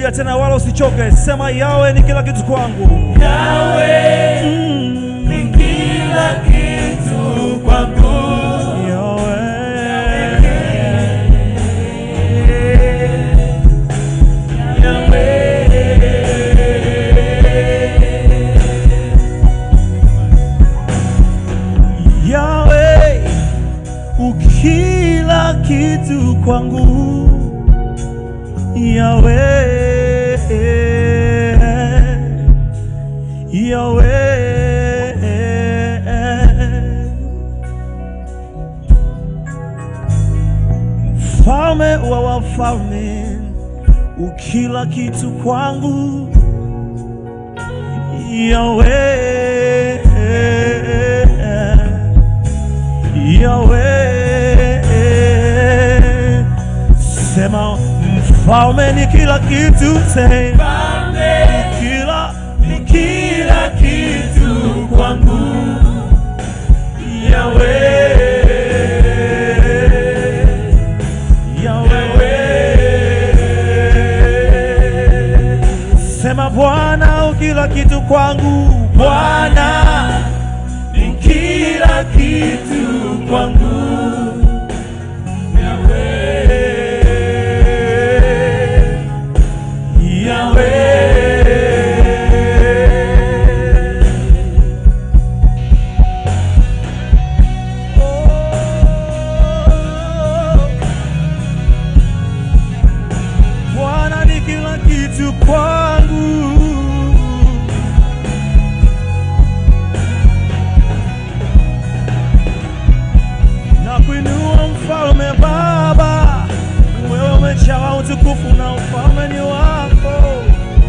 Rudia tena, wala usichoke, sema yawe ni kila kitu kwangu. Yawe ni kila kitu kwangu. Yawe, Yawe, ukila kitu kwangu. Yawe, Yawe, mfalme wa wafalme, ukila kitu kwangu. Yawe, Yawe, sema mfalme ni kila kitu, sema Mfalme kila ni kila kitu kwangu. Yawe, Yawe, sema Bwana ukila kitu kwangu, Bwana ni kila kitu kwangu. Yawe, Yawe. Bwana ni kila kitu kwangu. Na kuinua mfalme Baba, wewe umejawa utukufu na ufalme ni wako.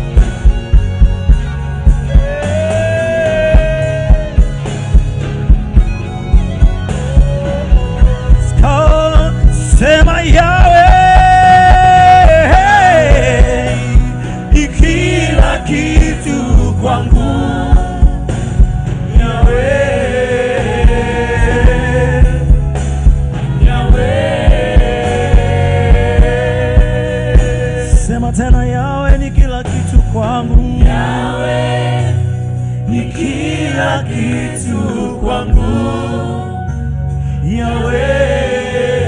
Ska- Sema yawe ni kila kitu kwangu. Yawe, Sema tena yawe ni kila kitu kwangu. Yawe ni kila kitu kwangu. Yawe,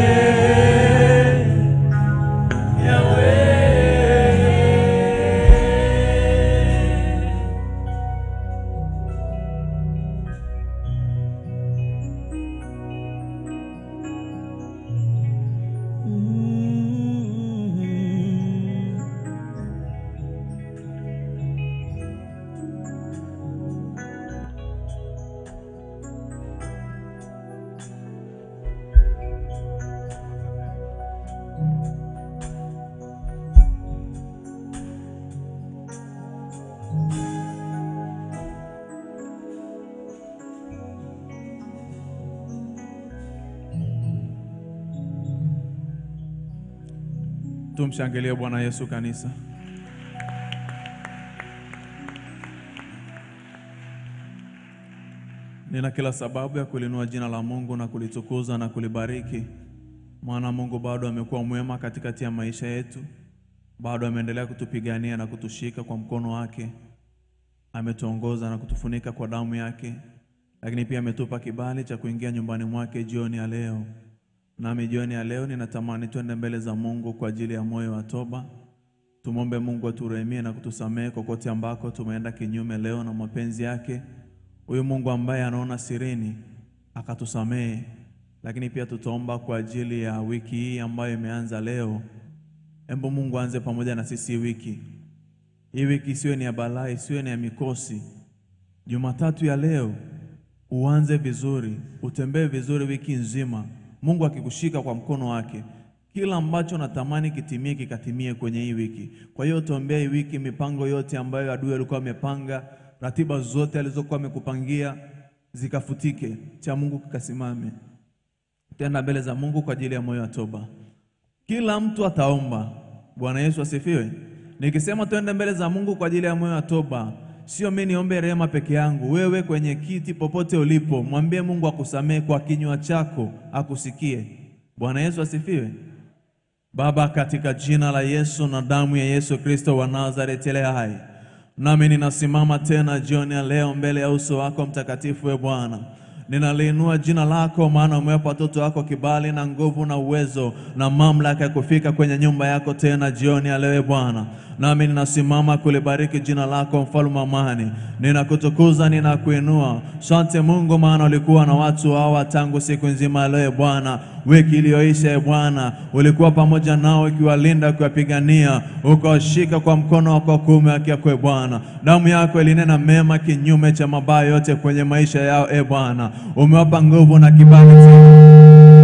Yawe. Tumshangilie Bwana Yesu kanisa. Nina kila sababu ya kulinua jina la Mungu na kulitukuza na kulibariki, maana Mungu bado amekuwa mwema katikati ya maisha yetu, bado ameendelea kutupigania na kutushika kwa mkono wake, ametuongoza na kutufunika kwa damu yake, lakini pia ametupa kibali cha kuingia nyumbani mwake jioni ya leo. Nami jioni ya leo ninatamani twende mbele za Mungu kwa ajili ya moyo wa toba. Tumwombe Mungu aturehemie na kutusamehe kokote ambako tumeenda kinyume leo na mapenzi yake. Huyu Mungu ambaye anaona sirini akatusamehe, lakini pia tutaomba kwa ajili ya wiki hii ambayo imeanza leo. Embo Mungu aanze pamoja na sisi hii wiki. Hii wiki isiwe ni ya balaa, isiwe ni ya mikosi. Jumatatu ya leo uanze vizuri, utembee vizuri wiki nzima, Mungu akikushika kwa mkono wake. Kila ambacho natamani kitimie kikatimie kwenye hii wiki. Kwa hiyo tuombea hii wiki, mipango yote ambayo adui alikuwa amepanga, ratiba zote alizokuwa amekupangia zikafutike, cha Mungu kikasimame. Tenda mbele za Mungu kwa ajili ya moyo wa toba. Kila mtu ataomba. Bwana Yesu asifiwe. Nikisema twende mbele za Mungu kwa ajili ya moyo wa toba, sio mimi niombe rehema peke yangu. Wewe kwenye kiti popote ulipo, mwambie Mungu akusamehe kwa kinywa chako, akusikie. Bwana Yesu asifiwe. Baba, katika jina la Yesu na damu ya Yesu Kristo wa Nazareti ile hai, nami ninasimama tena jioni ya leo mbele ya uso wako mtakatifu, we Bwana. Ninaliinua jina lako, maana umewapa watoto wako kibali na nguvu na uwezo na mamlaka ya kufika kwenye nyumba yako tena jioni ya leo, e Bwana. Nami ninasimama kulibariki jina lako, mfalme wa amani. Ninakutukuza, ninakuinua. Asante Mungu, maana ulikuwa na watu hawa tangu siku nzima ya leo, e Bwana. Wiki iliyoisha, e Bwana, ulikuwa pamoja nao, ukiwalinda, ukiwapigania, ukawashika kwa mkono wako wa kuume haki yako, e Bwana. Damu yako ilinena mema kinyume cha mabaya yote kwenye maisha yao, e Bwana. Umewapa nguvu na kibali tena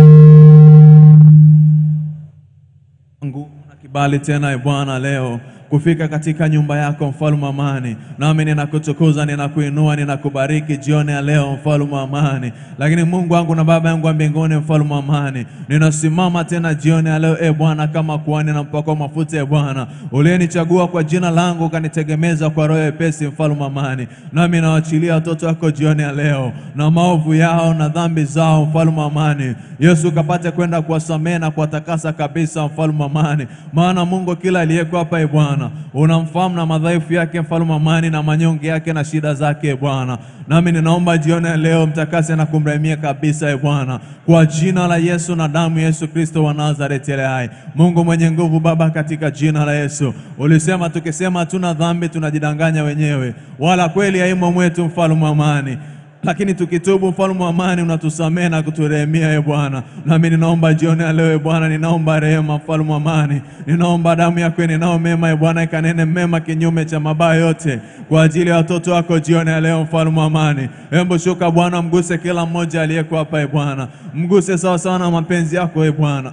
nguvu na kibali tena, e Bwana, leo kufika katika nyumba yako mfalme wa amani. Nami ninakutukuza, ninakuinua, ninakubariki jioni ya leo mfalme wa amani. Lakini Mungu wangu na Baba yangu wa mbinguni, mfalme wa amani, ninasimama tena jioni ya leo e Bwana, kama kuhani na mpako wa mafuta e Bwana, uliyenichagua kwa jina langu ukanitegemeza kwa roho epesi, mfalme wa amani. Nami nawaachilia watoto wako jioni ya leo na maovu yao na dhambi zao, mfalme wa amani. Yesu ukapate kwenda kuwasamehe na kuwatakasa kabisa, mfalme wa amani. Maana Mungu, kila aliyeko hapa e Bwana, unamfahamu na madhaifu yake, mfalme wa amani, na manyonge yake na shida zake e Bwana. Nami ninaomba jioni ya leo mtakase na kumrehemia kabisa e Bwana, kwa jina la Yesu na damu ya Yesu Kristo wa Nazareti ile hai. Mungu mwenye nguvu, Baba, katika jina la Yesu, ulisema tukisema hatuna dhambi tunajidanganya wenyewe, wala kweli haimo mwetu, mfalme wa amani lakini tukitubu mfalme wa amani unatusamehe na kuturehemia e Bwana. Nami ninaomba jioni ya leo e Bwana, ninaomba rehema mfalme wa amani, ninaomba damu yako ninao mema e Bwana, ikanene mema kinyume cha mabaya yote kwa ajili ya watoto wako jioni ya leo mfalme wa amani. Hebu shuka Bwana, mguse kila mmoja aliyeko hapa e Bwana, mguse sawasawa na mapenzi yako e Bwana.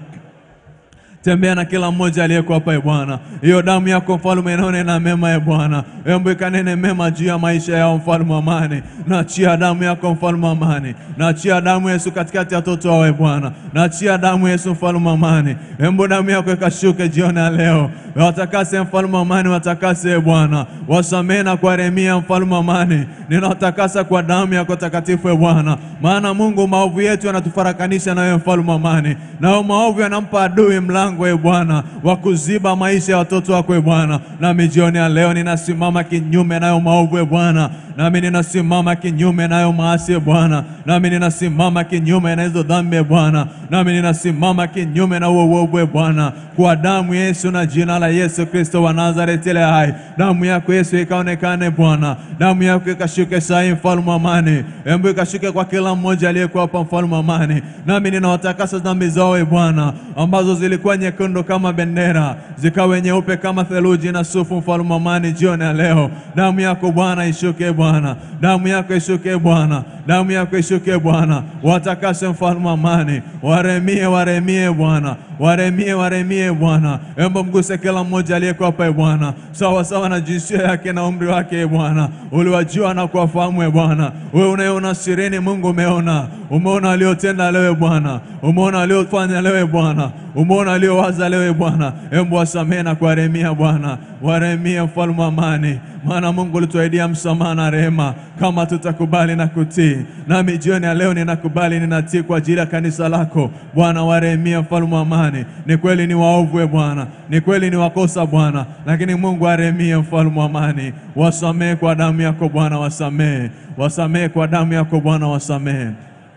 Tembea na kila mmoja aliyeko hapa e Bwana. Hiyo damu yako mfalme inaonena mema e Bwana. Embu ikanene mema juu ya maisha yao mfalme wa amani. Naachia damu yako mfalme wa amani. Naachia damu Yesu katikati ya watoto wao e Bwana. Naachia damu Yesu mfalme wa amani. Embu damu yako ikashuke jioni ya leo. Watakase mfalme wa amani, watakase e Bwana. Wasamehe na kuwarehemia mfalme wa amani. Ninawatakasa kwa damu yako takatifu e Bwana. Maana Mungu, maovu yetu yanatufarakanisha na wewe mfalme wa amani. Nao maovu yanampa adui mlango e Bwana wa kuziba maisha ya watoto wako e Bwana. Nami jioni ya leo ninasimama kinyume nayo maovu e Bwana. Nami ninasimama kinyume nayo maasi e Bwana. Nami ninasimama kinyume na hizo dhambi e Bwana. Nami ninasimama kinyume na huo uovu e Bwana, kwa damu ya Yesu na jina la Yesu Kristo wa Nazareti ile hai. Damu yako Yesu ikaonekane Bwana, damu yako ikashuke sahi, mfalme wa amani. Embu ikashuke kwa kila mmoja aliyekuwa hapa, mfalme wa amani. Nami ninawatakasa dhambi zao e Bwana, ambazo zilikuwa nyekundu kama bendera, zikawe nyeupe kama theluji na sufu, mfalme wa amani. Jioni ya leo damu yako Bwana ishuke Bwana, damu yako ishuke Bwana, damu yako ishuke Bwana, watakase mfalme wa amani, waremie, waremie Bwana, waremie, waremie Bwana. Embo mguse kila mmoja aliyeko hapa e Bwana, sawa sawa na jinsia yake na umri wake e Bwana, uliwajua na kuwafahamu e Bwana. Wewe unayeona sirini, Mungu umeona, umeona waliotenda leo e Bwana, umeona waliofanya leo e Bwana, umeona waliowaza leo e Bwana. Embo wasamehe na kuwaremia Bwana, waremie mfalme wa amani, maana Mungu ulituahidia msamaha na rehema kama tutakubali na kutii. Nami jioni ya leo ninakubali, ninatii kwa ajili ya kanisa lako Bwana. Warehemie mfalme wa amani. Ni kweli ni waovu e Bwana, ni kweli ni wakosa Bwana, lakini Mungu arehemie mfalme wa amani. Wasamehe kwa damu yako Bwana, wasamehe, wasamehe kwa damu yako Bwana, wasamehe.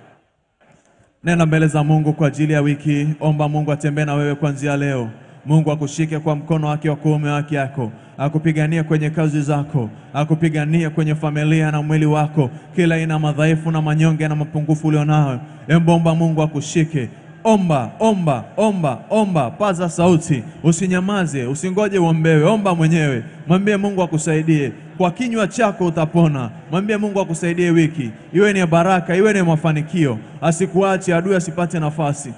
Nena mbele za Mungu kwa ajili ya wiki. Omba Mungu atembee na wewe kuanzia leo. Mungu akushike kwa mkono wake wa kuume wake yako, akupiganie kwenye kazi zako, akupiganie kwenye familia na mwili wako, kila aina madhaifu na manyonge na mapungufu ulionayo. Embomba Mungu akushike. Omba, omba, omba, omba, paza sauti, usinyamaze, usingoje uombewe. Omba mwenyewe, mwambie Mungu akusaidie. Kwa kinywa chako utapona. Mwambie Mungu akusaidie, wiki iwe ni ya baraka, iwe ni ya mafanikio, asikuache adui asipate nafasi.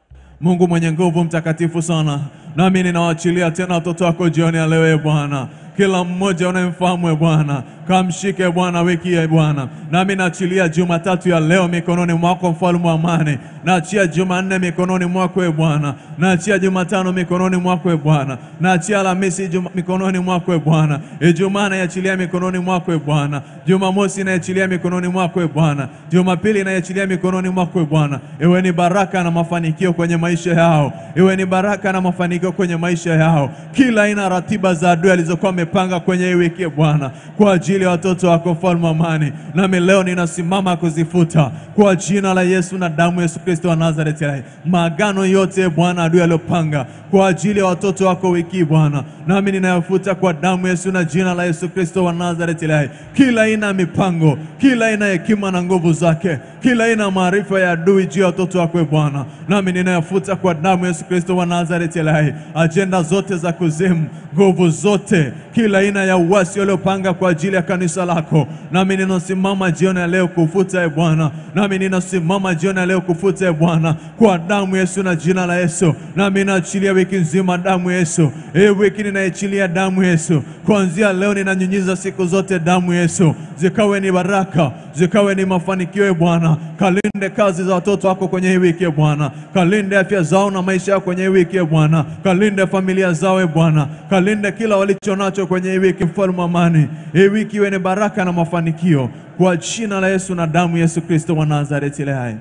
Mungu mwenye nguvu, mtakatifu sana, nami ninawaachilia tena watoto wako jioni ya leo, e Bwana, kila mmoja unayemfahamu e Bwana, kamshike Bwana wiki hii e Bwana. Nami naachilia Jumatatu ya leo mikononi mwako, mfalme wa amani. Naachia Jumanne mikononi mwako e Bwana, naachia Jumatano mikononi mwako e Bwana, naachia Alhamisi juma, mikononi mwako e Bwana, Ijumaa naiachilia mikononi mwako e Bwana, Jumamosi naiachilia mikononi mwako e Bwana, Jumapili naiachilia mikononi mwako e Bwana. Iwe ni baraka na mafanikio kwenye maisha yao, iwe ni baraka na mafanikio kwenye maisha yao, kila aina ya ratiba za adui alizokuwa amepanga kwenye hii wiki e Bwana, kwa ajili ya watoto wako mfalme wa amani, nami leo ninasimama kuzifuta kwa jina la Yesu na damu ya Yesu Kristo wa Nazareti, maagano yote e Bwana adui aliyopanga kwa ajili ya watoto wako wiki hii Bwana, nami ninayafuta kwa damu ya Yesu na jina la Yesu Kristo wa Nazareti, kila aina ya mipango, kila aina ya hekima na nguvu zake, kila aina ya maarifa ya adui juu ya watoto wako e Bwana, nami ninayafuta kwa damu ya Yesu Kristo wa Nazareti, ajenda zote za kuzimu, nguvu zote, kila aina ya uasi waliopanga kwa ajili ya kanisa lako, nami ninasimama jioni ya leo kufuta e Bwana, nami ninasimama jioni ya leo kufuta e Bwana, kwa damu ya Yesu na jina la Yesu, nami naachilia wiki nzima damu ya Yesu. Hii wiki ninaichilia damu ya Yesu, kuanzia leo ninanyunyiza siku zote damu ya Yesu, zikawe ni baraka, zikawe ni mafanikio e Bwana. Kalinde kazi za watoto wako kwenye hii wiki e Bwana, kalinde afya zao na maisha yao kwenye hii wiki e Bwana, kalinde familia zao e Bwana, kalinde kila walicho nacho kwenye hii wiki, mfalme wa amani. Hii wiki iwe ni baraka na mafanikio kwa jina la Yesu na damu ya Yesu Kristo wa Nazareti ile hai.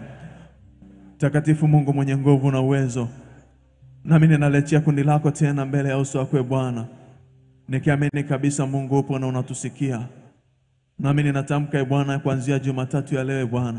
Mtakatifu Mungu mwenye nguvu na uwezo, nami ninaletea kundi lako tena mbele ya uso wako e Bwana, nikiamini kabisa Mungu upo na unatusikia. Nami ninatamka e Bwana, kuanzia Jumatatu ya leo e Bwana,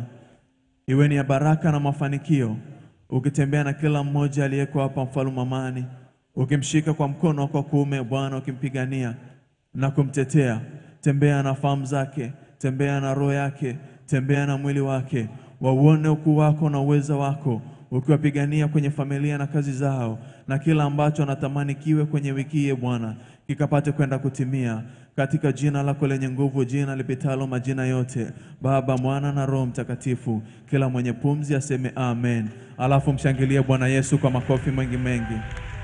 iwe ni ya baraka na mafanikio, ukitembea na kila mmoja aliyeko hapa, mfalme amani, ukimshika kwa mkono wako wa kuume Bwana, ukimpigania na kumtetea. Tembea na fahamu zake, tembea na roho yake, tembea na mwili wake, wauone ukuu wako na uweza wako, ukiwapigania kwenye familia na kazi zao, na kila ambacho anatamani kiwe kwenye wiki hii Bwana, kikapate kwenda kutimia katika jina lako lenye nguvu, jina lipitalo majina yote, Baba, Mwana na Roho Mtakatifu. Kila mwenye pumzi aseme amen, alafu mshangilie Bwana Yesu kwa makofi mengi mengi.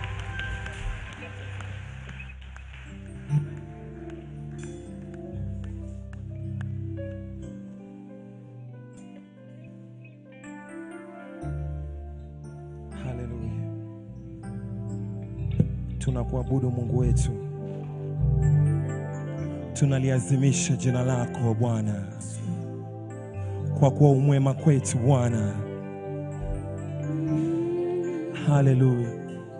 Haleluya, tunakuabudu Mungu wetu, tunaliazimisha jina lako Bwana, kwa kuwa umwema kwetu Bwana. Haleluya.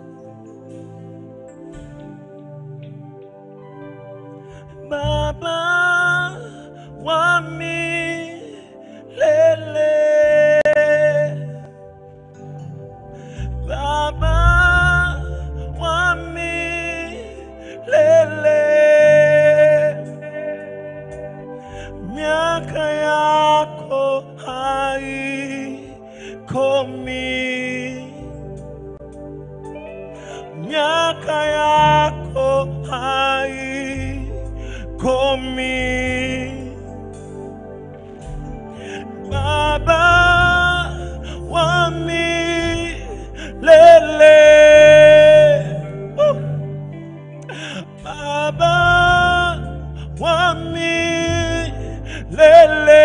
Baba wa milele, Baba wa milele, miaka yako haikomi, miaka yako haikomi. Baba wa milele, Uh. Baba wa milele,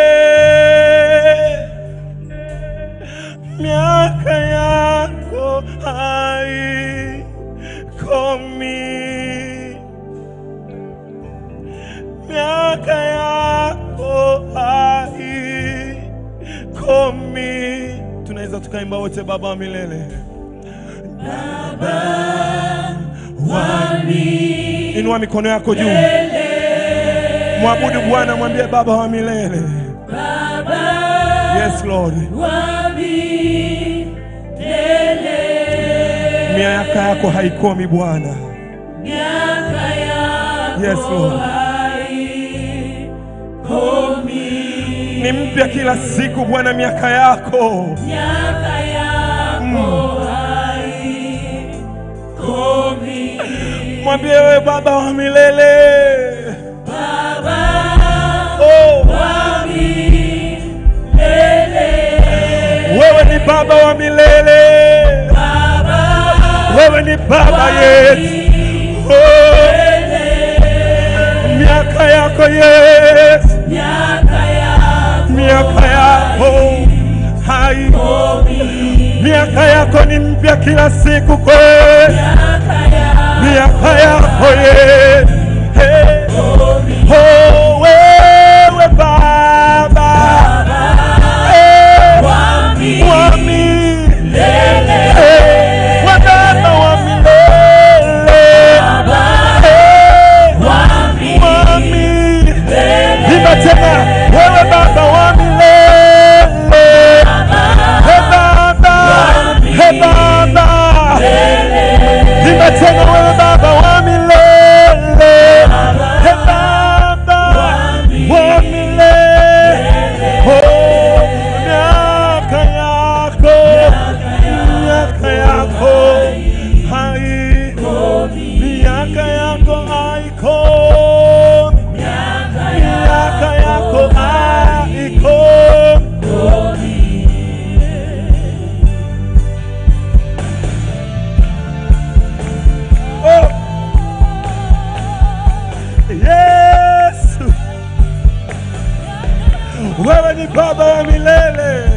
miaka yako haikomi, miaka yako haikomi. Tunaweza tukaimba wote, Baba wa milele, Inua mikono yako juu, mwabudu Bwana, mwambie Baba wa milele. Yes Lord, miaka yako haikomi Bwana. Yes Lord, ni mpya kila siku Bwana, miaka yako mwambie wewe Baba wa milele oh. Wewe ni Baba wa milele, wewe ni Baba yetu oh. miaka yako Yesu, miaka yako hai, miaka yako ni mpya kila siku kweli, miaka yako Yesu. Hey. Oh, wewe Baba, Eh, wa milele, Eh, wa Baba wa milele, Eh, wa milele. Imba tena, wewe Baba wa milele, He Baba, He Baba, imba tena, wewe Baba wa milele, He Baba wa milele. Oh, miaka yako, miaka yako haikomi, miaka yako haikomi, miaka yako haikomi. Oh. Yesu, wewe ni Baba wa milele,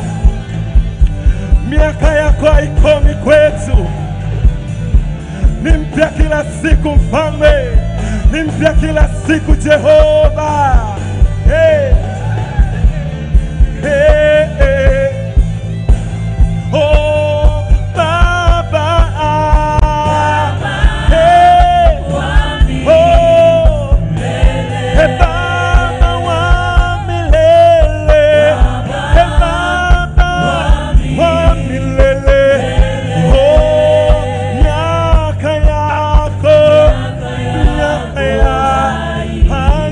miaka yako haikomi kwetu, ni mpya kila siku Mfalme, ni mpya kila siku Jehova. Hey. Hey, hey. Oh, Baba. Hey. Oh, He Baba wa milele, He Baba wa milele. Oh, miaka yako, miaka ya hai,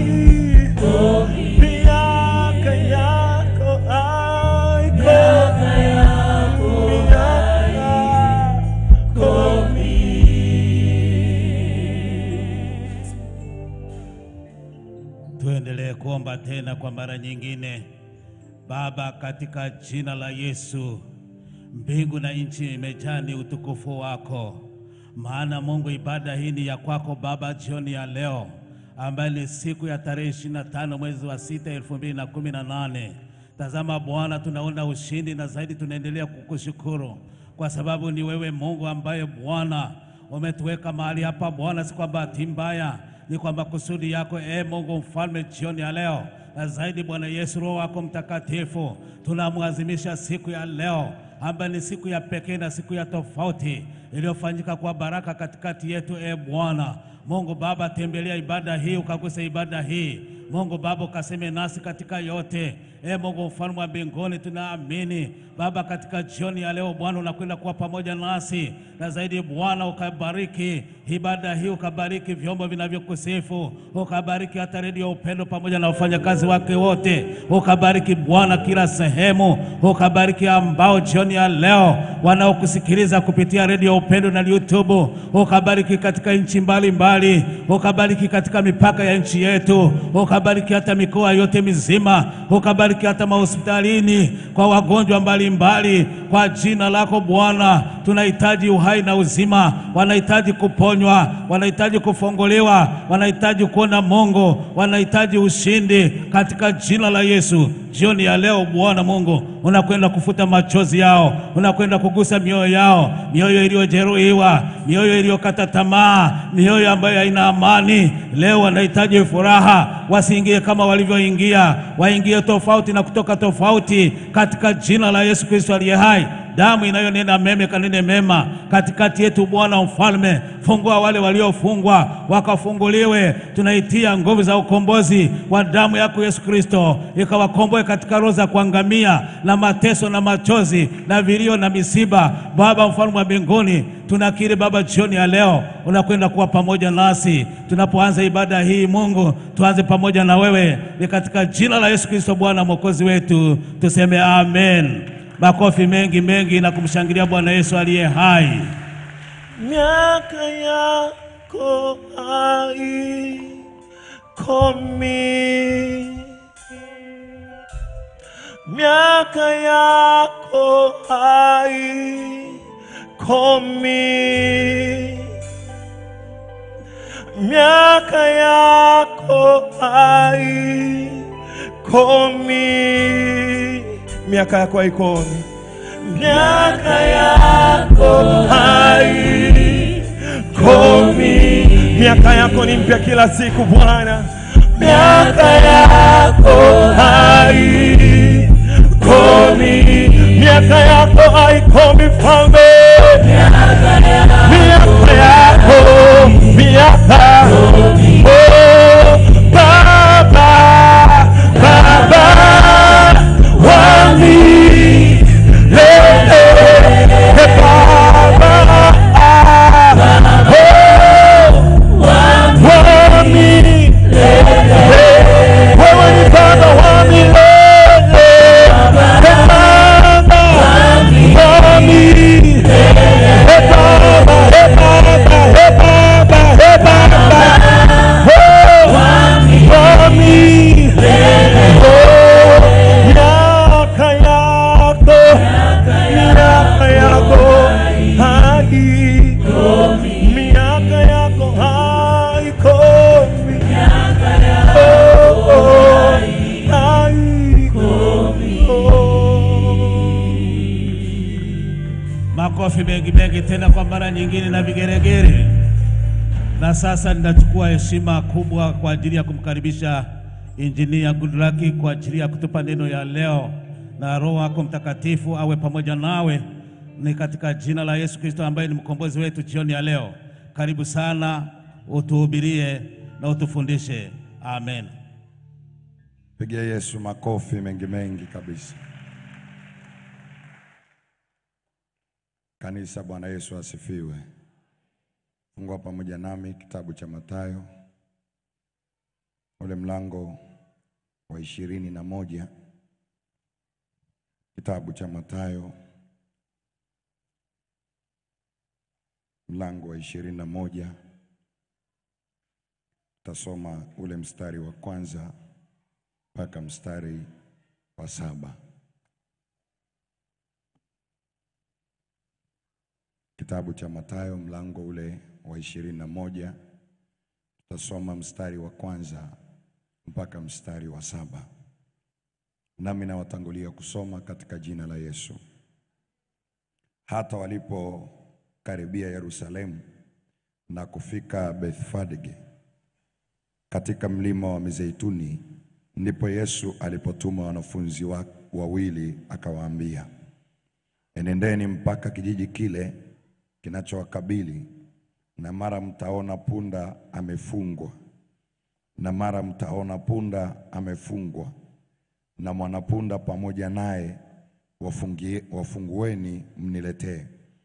miaka yako haiko, miaka yako Tuendelee kuomba tena kwa mara nyingine. Baba, katika jina la Yesu, mbingu na nchi imejaa ni utukufu wako. Maana Mungu, ibada hii ni ya kwako Baba, jioni ya leo ambayo ni siku ya tarehe 25 mwezi wa sita elfu mbili na kumi na nane. Tazama Bwana, tunaona ushindi na zaidi tunaendelea kukushukuru kwa sababu ni wewe Mungu ambaye Bwana umetuweka mahali hapa Bwana, si kwa bahati mbaya, ni kwa makusudi yako e Mungu mfalme, jioni ya leo na zaidi Bwana Yesu, Roho wako Mtakatifu, tunamwazimisha siku ya leo ambayo ni siku ya pekee na siku ya tofauti iliyofanyika kwa baraka katikati yetu. E Bwana Mungu Baba, tembelea ibada hii, ukaguse ibada hii Mungu Baba, ukaseme nasi katika yote. E Mungu mfalme wa mbinguni, tunaamini Baba, katika jioni ya leo Bwana unakwenda kuwa pamoja nasi, na zaidi Bwana ukabariki ibada hii, ukabariki vyombo vinavyokusifu, ukabariki hata redio ya Upendo pamoja na wafanyakazi wake wote, ukabariki Bwana kila sehemu, ukabariki ambao jioni ya leo wanaokusikiliza kupitia redio ya Upendo na YouTube, ukabariki katika nchi mbalimbali, ukabariki katika mipaka ya nchi yetu, ukabariki hata mikoa yote mizima, ukabariki hata mahospitalini kwa wagonjwa mbalimbali, kwa jina lako Bwana. Tunahitaji uhai na uzima, wanahitaji kuponywa, wanahitaji kufunguliwa, wanahitaji kuona Mungu, wanahitaji ushindi katika jina la Yesu. Jioni ya leo Bwana Mungu unakwenda kufuta machozi yao, unakwenda kugusa mioyo yao, mioyo iliyojeruhiwa, mioyo iliyokata tamaa, mioyo ambayo haina amani. Leo wanahitaji furaha, wasiingie kama walivyoingia, waingie tofauti na kutoka tofauti, katika jina la Yesu Kristo aliye hai. Damu inayonena meme kanene mema katikati yetu, Bwana Mfalme, fungua wale waliofungwa wakafunguliwe. Tunaitia nguvu za ukombozi wa damu yako Yesu Kristo, ikawakomboe katika roho za kuangamia na mateso na machozi na vilio na misiba. Baba Mfalme wa mbinguni, tunakiri Baba, jioni ya leo unakwenda kuwa pamoja nasi tunapoanza ibada hii. Mungu, tuanze pamoja na wewe, ni katika jina la Yesu Kristo Bwana mwokozi wetu, tuseme amen. Makofi mengi mengi na kumshangilia Bwana Yesu aliye hai. miaka yako haikomi, miaka yako haikomi, miaka yako haikomi, miaka yako haikomi, miaka yako haikomi, miaka yako ni mpya kila siku Bwana, miaka yako haikomi, miaka yako haikomi Mfalme, miaka yako miaka oh, Baba Baba wa milele Baba oh, wa milele wewe ni Baba wa milele Baba wa milele Hey Baba, hey Baba, hey Baba, hey Baba. Oh, Wami. Oh, miaka yako, miaka yako haikomi, miaka yako haikomi. Oh, oh, haikomi. Makofi mengi mengi tena kwa mara nyingine na vigeregere. Na sasa ninachukua heshima kubwa kwa ajili ya kumkaribisha Injinia Goodluck kwa ajili ya kutupa neno ya leo, na Roho wako Mtakatifu awe pamoja nawe, ni katika jina la Yesu Kristo ambaye ni mkombozi wetu jioni ya leo. Karibu sana, utuhubirie na utufundishe. Amen. Pigia Yesu makofi mengi mengi kabisa. Kanisa, Bwana Yesu asifiwe. Fungua pamoja nami kitabu cha Mathayo ule mlango wa ishirini na moja. Kitabu cha Mathayo mlango wa ishirini na moja. Tasoma ule mstari wa kwanza mpaka mstari wa saba. Kitabu cha Mathayo mlango ule wa ishirini na moja tutasoma mstari wa kwanza mpaka mstari wa saba. Nami nawatangulia kusoma katika jina la Yesu. Hata walipokaribia Yerusalemu na kufika Bethfage katika mlima wa Mizeituni, ndipo Yesu alipotuma wanafunzi wa- wawili akawaambia, enendeni mpaka kijiji kile kinachowakabili, na mara mtaona punda amefungwa, na mara mtaona punda amefungwa na mwanapunda pamoja naye, wafungie- wafungueni mniletee.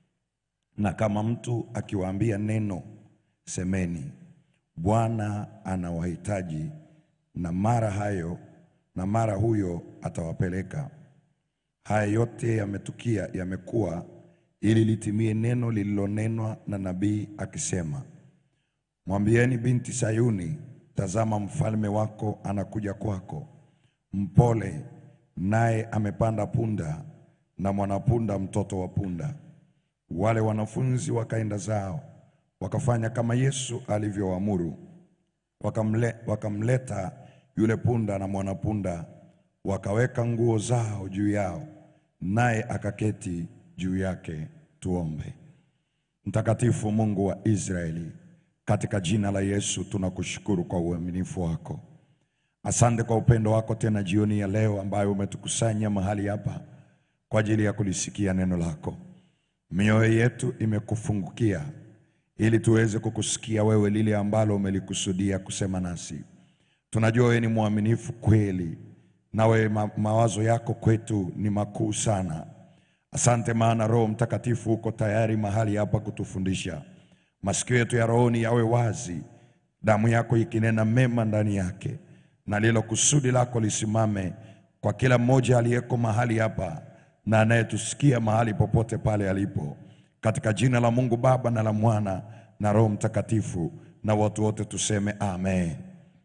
Na kama mtu akiwaambia neno, semeni, Bwana anawahitaji, na mara hayo na mara huyo atawapeleka. Haya yote yametukia, yamekuwa ili litimie neno lililonenwa na nabii akisema, mwambieni binti Sayuni, tazama mfalme wako anakuja kwako, mpole, naye amepanda punda na mwanapunda, mtoto wa punda. Wale wanafunzi wakaenda zao, wakafanya kama Yesu alivyoamuru, wakamle, wakamleta yule punda na mwanapunda, wakaweka nguo zao juu yao, naye akaketi juu yake. Tuombe. Mtakatifu Mungu wa Israeli, katika jina la Yesu tunakushukuru kwa uaminifu wako. Asante kwa upendo wako tena jioni ya leo ambayo umetukusanya mahali hapa kwa ajili ya kulisikia neno lako. Mioyo yetu imekufungukia ili tuweze kukusikia wewe lile ambalo umelikusudia kusema nasi. Tunajua wewe ni mwaminifu kweli, nawe ma mawazo yako kwetu ni makuu sana. Asante maana Roho Mtakatifu uko tayari mahali hapa kutufundisha. Masikio yetu ya rohoni yawe wazi, damu yako ikinena mema ndani yake, na lilo kusudi lako lisimame kwa kila mmoja aliyeko mahali hapa na anayetusikia mahali popote pale alipo, katika jina la Mungu Baba na la Mwana na Roho Mtakatifu, na watu wote tuseme amen.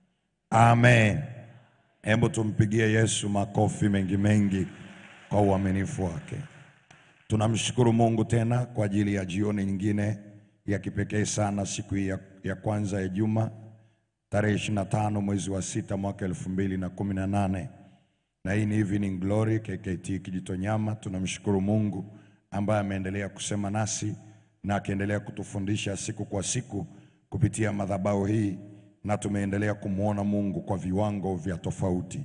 Amen. Hebu tumpigie Yesu makofi mengi mengi kwa uaminifu wake. Tunamshukuru Mungu tena kwa ajili ya jioni nyingine ya kipekee sana siku hii ya, ya kwanza ya juma tarehe 25 mwezi wa sita mwaka elfu mbili na kumi na nane na hii ni Evening Glory KKT Kijitonyama. Tunamshukuru Mungu ambaye ameendelea kusema nasi na akiendelea kutufundisha siku kwa siku kupitia madhabahu hii, na tumeendelea kumwona Mungu kwa viwango vya tofauti.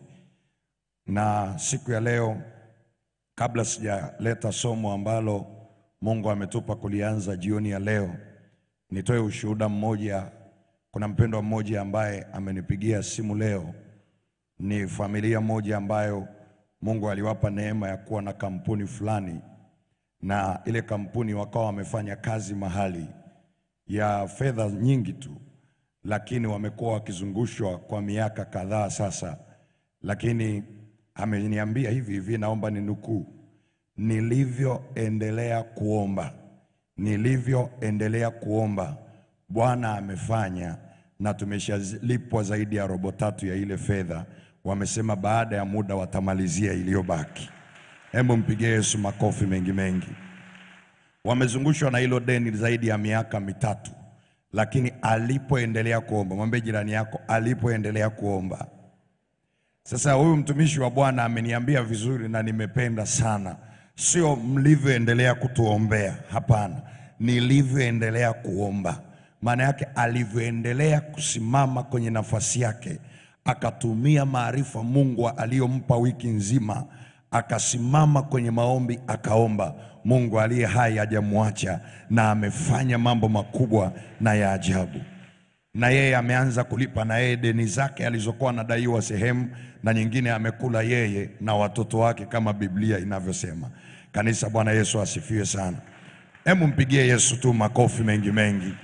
Na siku ya leo, kabla sijaleta somo ambalo Mungu ametupa kulianza jioni ya leo, nitoe ushuhuda mmoja. Kuna mpendwa mmoja ambaye amenipigia simu leo ni familia moja ambayo Mungu aliwapa neema ya kuwa na kampuni fulani, na ile kampuni wakawa wamefanya kazi mahali ya fedha nyingi tu, lakini wamekuwa wakizungushwa kwa miaka kadhaa sasa. Lakini ameniambia hivi hivi, naomba ninukuu, nilivyoendelea kuomba, nilivyoendelea kuomba, Bwana amefanya na tumeshalipwa zaidi ya robo tatu ya ile fedha. Wamesema baada ya muda watamalizia iliyobaki. Hebu mpigie Yesu makofi mengi mengi. Wamezungushwa na hilo deni zaidi ya miaka mitatu, lakini alipoendelea kuomba, mwambie jirani yako, alipoendelea kuomba. Sasa huyu mtumishi wa Bwana ameniambia vizuri na nimependa sana, sio mlivyoendelea kutuombea, hapana, nilivyoendelea kuomba maana yake alivyoendelea kusimama kwenye nafasi yake, akatumia maarifa Mungu aliyompa wiki nzima, akasimama kwenye maombi, akaomba. Mungu aliye hai hajamwacha na amefanya mambo makubwa na ya ajabu, na yeye ameanza kulipa na yeye deni zake alizokuwa anadaiwa sehemu, na nyingine amekula yeye na watoto wake, kama Biblia inavyosema. Kanisa, Bwana Yesu asifiwe sana. Hebu mpigie Yesu tu makofi mengi mengi.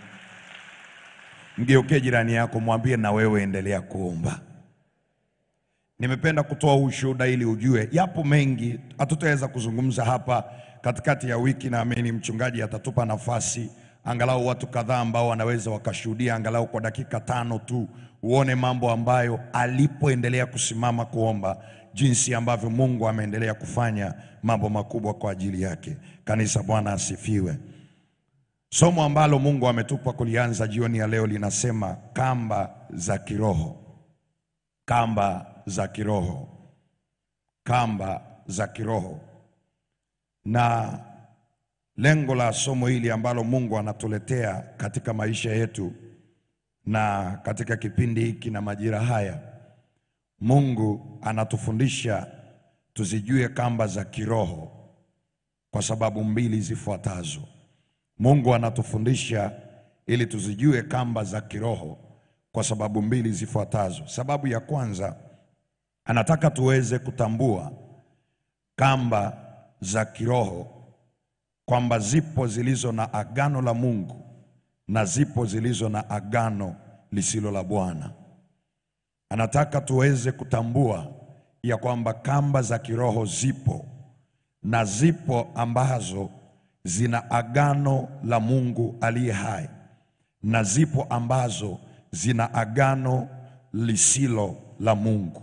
Mgeukie jirani yako, mwambie na wewe endelea kuomba. Nimependa kutoa ushuhuda ili ujue, yapo mengi hatutaweza kuzungumza hapa katikati ya wiki. Naamini mchungaji atatupa nafasi angalau watu kadhaa ambao wanaweza wakashuhudia angalau kwa dakika tano tu, uone mambo ambayo alipoendelea kusimama kuomba, jinsi ambavyo Mungu ameendelea kufanya mambo makubwa kwa ajili yake. Kanisa, Bwana asifiwe. Somo ambalo Mungu ametupa kulianza jioni ya leo linasema kamba za kiroho. Kamba za kiroho. Kamba za kiroho. Na lengo la somo hili ambalo Mungu anatuletea katika maisha yetu na katika kipindi hiki na majira haya, Mungu anatufundisha tuzijue kamba za kiroho kwa sababu mbili zifuatazo. Mungu anatufundisha ili tuzijue kamba za kiroho kwa sababu mbili zifuatazo. Sababu ya kwanza, anataka tuweze kutambua kamba za kiroho kwamba zipo zilizo na agano la Mungu na zipo zilizo na agano lisilo la Bwana. Anataka tuweze kutambua ya kwamba kamba za kiroho zipo na zipo ambazo zina agano la Mungu aliye hai na zipo ambazo zina agano lisilo la Mungu.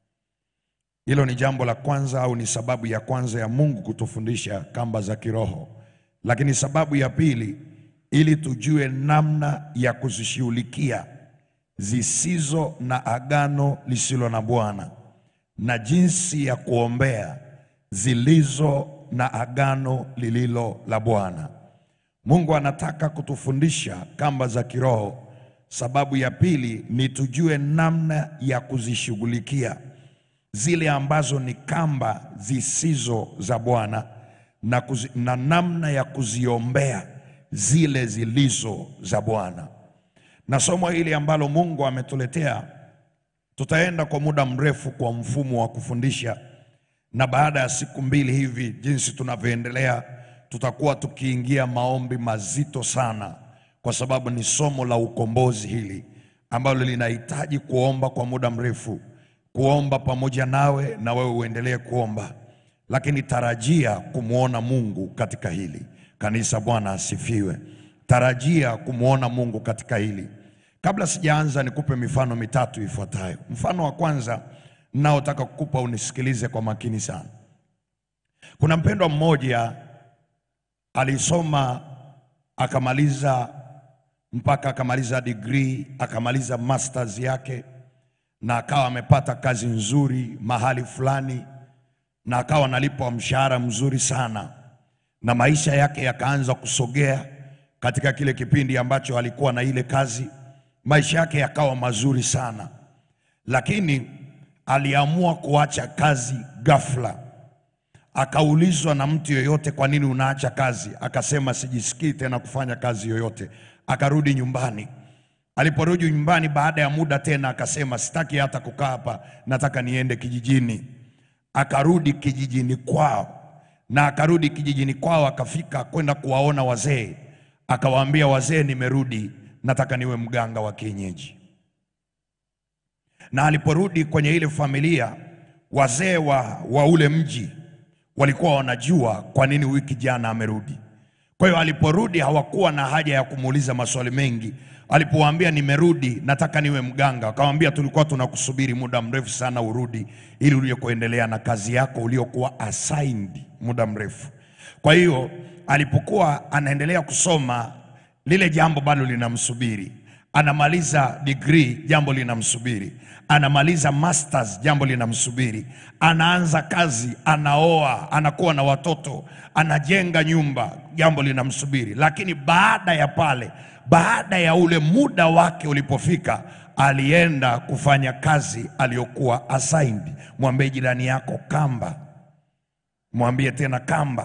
Hilo ni jambo la kwanza au ni sababu ya kwanza ya Mungu kutufundisha kamba za kiroho. Lakini sababu ya pili, ili tujue namna ya kuzishughulikia zisizo na agano lisilo na Bwana na jinsi ya kuombea zilizo na agano lililo la Bwana. Mungu anataka kutufundisha kamba za kiroho. Sababu ya pili ni tujue namna ya kuzishughulikia zile ambazo ni kamba zisizo za Bwana na, kuzi, na namna ya kuziombea zile zilizo za Bwana. Na somo hili ambalo Mungu ametuletea tutaenda kwa muda mrefu kwa mfumo wa kufundisha na baada ya siku mbili hivi, jinsi tunavyoendelea, tutakuwa tukiingia maombi mazito sana, kwa sababu ni somo la ukombozi hili ambalo linahitaji kuomba kwa muda mrefu, kuomba pamoja nawe na wewe uendelee kuomba, lakini tarajia kumwona Mungu katika hili kanisa. Bwana asifiwe. Tarajia kumwona Mungu katika hili. Kabla sijaanza, nikupe mifano mitatu ifuatayo. Mfano wa kwanza naotaka kukupa unisikilize kwa makini sana. Kuna mpendwa mmoja alisoma akamaliza mpaka akamaliza degree, akamaliza masters yake na akawa amepata kazi nzuri mahali fulani na akawa analipwa mshahara mzuri sana, na maisha yake yakaanza kusogea katika kile kipindi ambacho alikuwa na ile kazi, maisha yake yakawa mazuri sana, lakini aliamua kuacha kazi ghafla. Akaulizwa na mtu yoyote, kwa nini unaacha kazi? Akasema sijisikii tena kufanya kazi yoyote. Akarudi nyumbani. Aliporudi nyumbani baada ya muda tena akasema sitaki hata kukaa hapa, nataka niende kijijini. Akarudi kijijini kwao, na akarudi kijijini kwao, akafika kwenda kuwaona wazee, akawaambia wazee, nimerudi, nataka niwe mganga wa kienyeji. Na aliporudi kwenye ile familia, wazee wa, wa ule mji walikuwa wanajua kwa nini huyu kijana amerudi. Kwa hiyo aliporudi hawakuwa na haja ya kumuuliza maswali mengi. Alipowaambia nimerudi, nataka niwe mganga, akamwambia tulikuwa tunakusubiri muda mrefu sana urudi, ili uje kuendelea na kazi yako uliokuwa assigned muda mrefu. Kwa hiyo alipokuwa anaendelea kusoma, lile jambo bado linamsubiri. Anamaliza degree, jambo linamsubiri. Anamaliza masters, jambo linamsubiri. Anaanza kazi, anaoa, anakuwa na watoto, anajenga nyumba, jambo linamsubiri. Lakini baada ya pale, baada ya ule muda wake ulipofika, alienda kufanya kazi aliyokuwa assigned. Mwambie jirani yako kamba, mwambie tena kamba.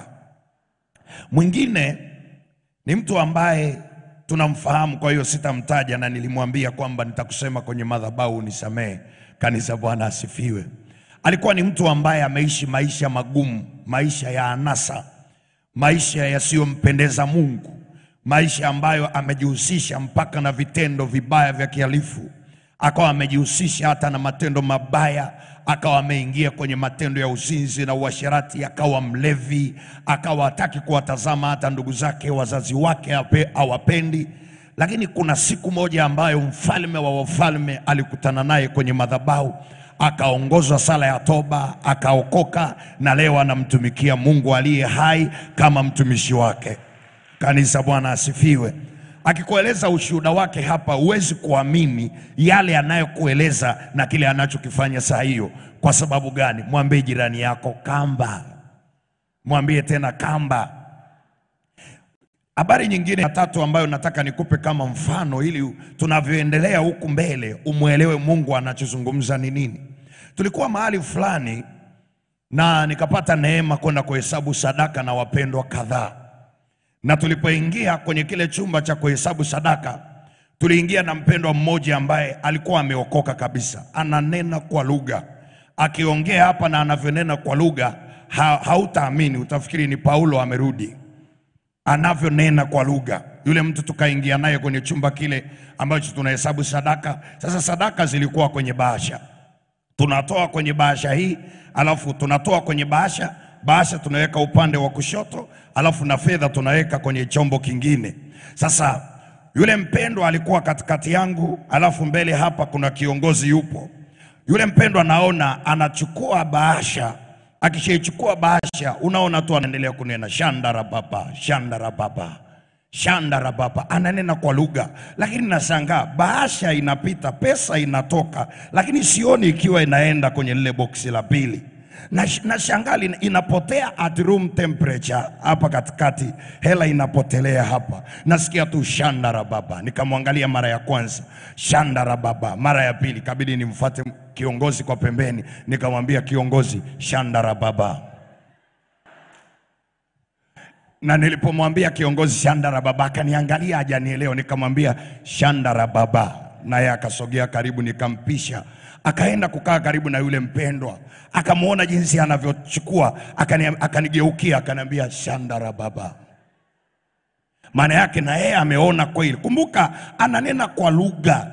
Mwingine ni mtu ambaye tunamfahamu, kwa hiyo sitamtaja, na nilimwambia kwamba nitakusema kwenye madhabahu, nisamehe. Kanisa, Bwana asifiwe. Alikuwa ni mtu ambaye ameishi maisha magumu, maisha ya anasa, maisha yasiyompendeza Mungu, maisha ambayo amejihusisha mpaka na vitendo vibaya vya kihalifu, akawa amejihusisha hata na matendo mabaya, akawa ameingia kwenye matendo ya uzinzi na uasherati, akawa mlevi, akawa hataki kuwatazama hata ndugu zake, wazazi wake hape- hawapendi. Lakini kuna siku moja ambayo mfalme wa wafalme alikutana naye kwenye madhabahu, akaongozwa sala ya toba, akaokoka, na leo anamtumikia Mungu aliye hai kama mtumishi wake. Kanisa, Bwana asifiwe. Akikueleza ushuhuda wake hapa, huwezi kuamini yale anayokueleza na kile anachokifanya saa hiyo. Kwa sababu gani? Mwambie jirani yako kamba, mwambie tena kamba. Habari nyingine ya tatu ambayo nataka nikupe kama mfano, ili tunavyoendelea huku mbele umwelewe Mungu anachozungumza ni nini. Tulikuwa mahali fulani na nikapata neema kwenda kuhesabu sadaka na wapendwa kadhaa na tulipoingia kwenye kile chumba cha kuhesabu sadaka, tuliingia na mpendwa mmoja ambaye alikuwa ameokoka kabisa, ananena kwa lugha. Akiongea hapa na anavyonena kwa lugha ha, hautaamini, utafikiri ni Paulo amerudi anavyonena kwa lugha. Yule mtu tukaingia naye kwenye chumba kile ambacho tunahesabu sadaka. Sasa sadaka zilikuwa kwenye bahasha tunatoa kwenye bahasha hii, alafu tunatoa kwenye bahasha, bahasha tunaweka upande wa kushoto, alafu na fedha tunaweka kwenye chombo kingine. Sasa yule mpendwa alikuwa katikati yangu, alafu mbele hapa kuna kiongozi yupo. Yule mpendwa naona anachukua bahasha, akishaichukua bahasha, unaona tu anaendelea kunena shandara baba, shandara baba shandara baba, ananena kwa lugha, lakini nashangaa bahasha inapita, pesa inatoka, lakini sioni ikiwa inaenda kwenye lile boksi la pili. Na nashangaa lina- inapotea at room temperature hapa katikati, hela inapotelea hapa. Nasikia tu shandara baba, nikamwangalia mara ya kwanza shandara baba, mara ya pili kabidi nimfuate kiongozi kwa pembeni, nikamwambia kiongozi, shandara baba na nilipomwambia kiongozi Shandara baba akaniangalia hajanielewa, nikamwambia Shandara baba, naye akasogea karibu, nikampisha akaenda kukaa karibu na yule mpendwa, akamwona jinsi anavyochukua, akani- akanigeukia akaniambia Shandara baba. Maana yake na yeye ameona kweli. Kumbuka, ananena kwa lugha,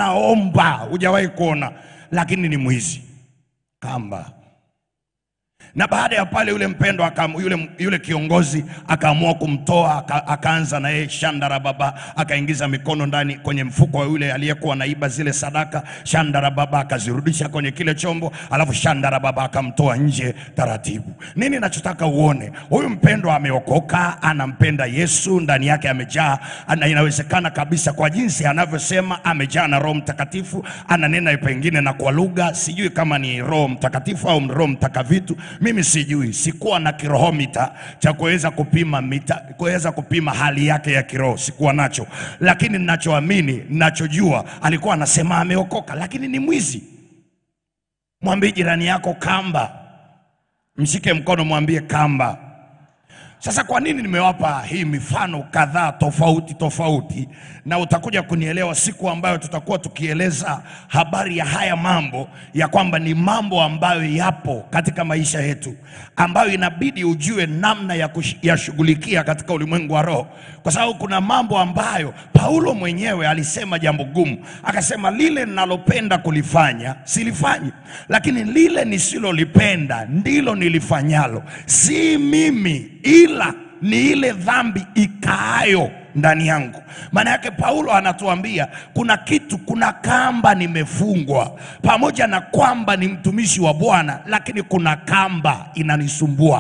anaomba, hujawahi kuona, lakini ni mwizi kamba na baada ya pale yule mpendo aka, yule, yule kiongozi akaamua kumtoa aka, akaanza na yeye shandara baba akaingiza mikono ndani kwenye mfuko wa yule aliyekuwa naiba zile sadaka shandara baba akazirudisha kwenye kile chombo alafu shandara baba akamtoa nje taratibu nini nachotaka uone huyu mpendwa ameokoka anampenda yesu ndani yake amejaa na inawezekana kabisa kwa jinsi anavyosema amejaa na roho mtakatifu ananena pengine na kwa lugha sijui kama ni roho mtakatifu au roho mtakavitu mimi sijui sikuwa na kirohomita cha kuweza kupima mita kuweza kupima hali yake ya kiroho sikuwa nacho lakini ninachoamini ninachojua alikuwa anasema ameokoka lakini ni mwizi mwambie jirani yako kamba mshike mkono mwambie kamba sasa kwa nini nimewapa hii mifano kadhaa tofauti tofauti, na utakuja kunielewa siku ambayo tutakuwa tukieleza habari ya haya mambo, ya kwamba ni mambo ambayo yapo katika maisha yetu, ambayo inabidi ujue namna ya kuyashughulikia katika ulimwengu wa roho, kwa sababu kuna mambo ambayo Paulo mwenyewe alisema jambo gumu, akasema lile ninalopenda kulifanya silifanyi, lakini lile nisilolipenda ndilo nilifanyalo, si mimi ila ni ile dhambi ikaayo ndani yangu. Maana yake Paulo anatuambia kuna kitu, kuna kamba nimefungwa, pamoja na kwamba ni mtumishi wa Bwana, lakini kuna kamba inanisumbua.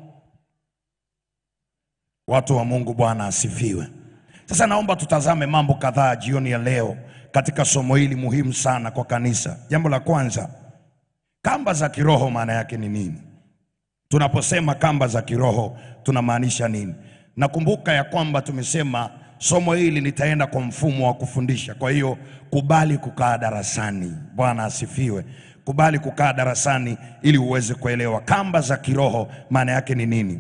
Watu wa Mungu, Bwana asifiwe. Sasa naomba tutazame mambo kadhaa jioni ya leo katika somo hili muhimu sana kwa kanisa. Jambo la kwanza, kamba za kiroho maana yake ni nini? Tunaposema kamba za kiroho tunamaanisha nini? Nakumbuka ya kwamba tumesema somo hili litaenda kwa mfumo wa kufundisha. Kwa hiyo kubali kukaa darasani. Bwana asifiwe. Kubali kukaa darasani ili uweze kuelewa kamba za kiroho maana yake ni nini.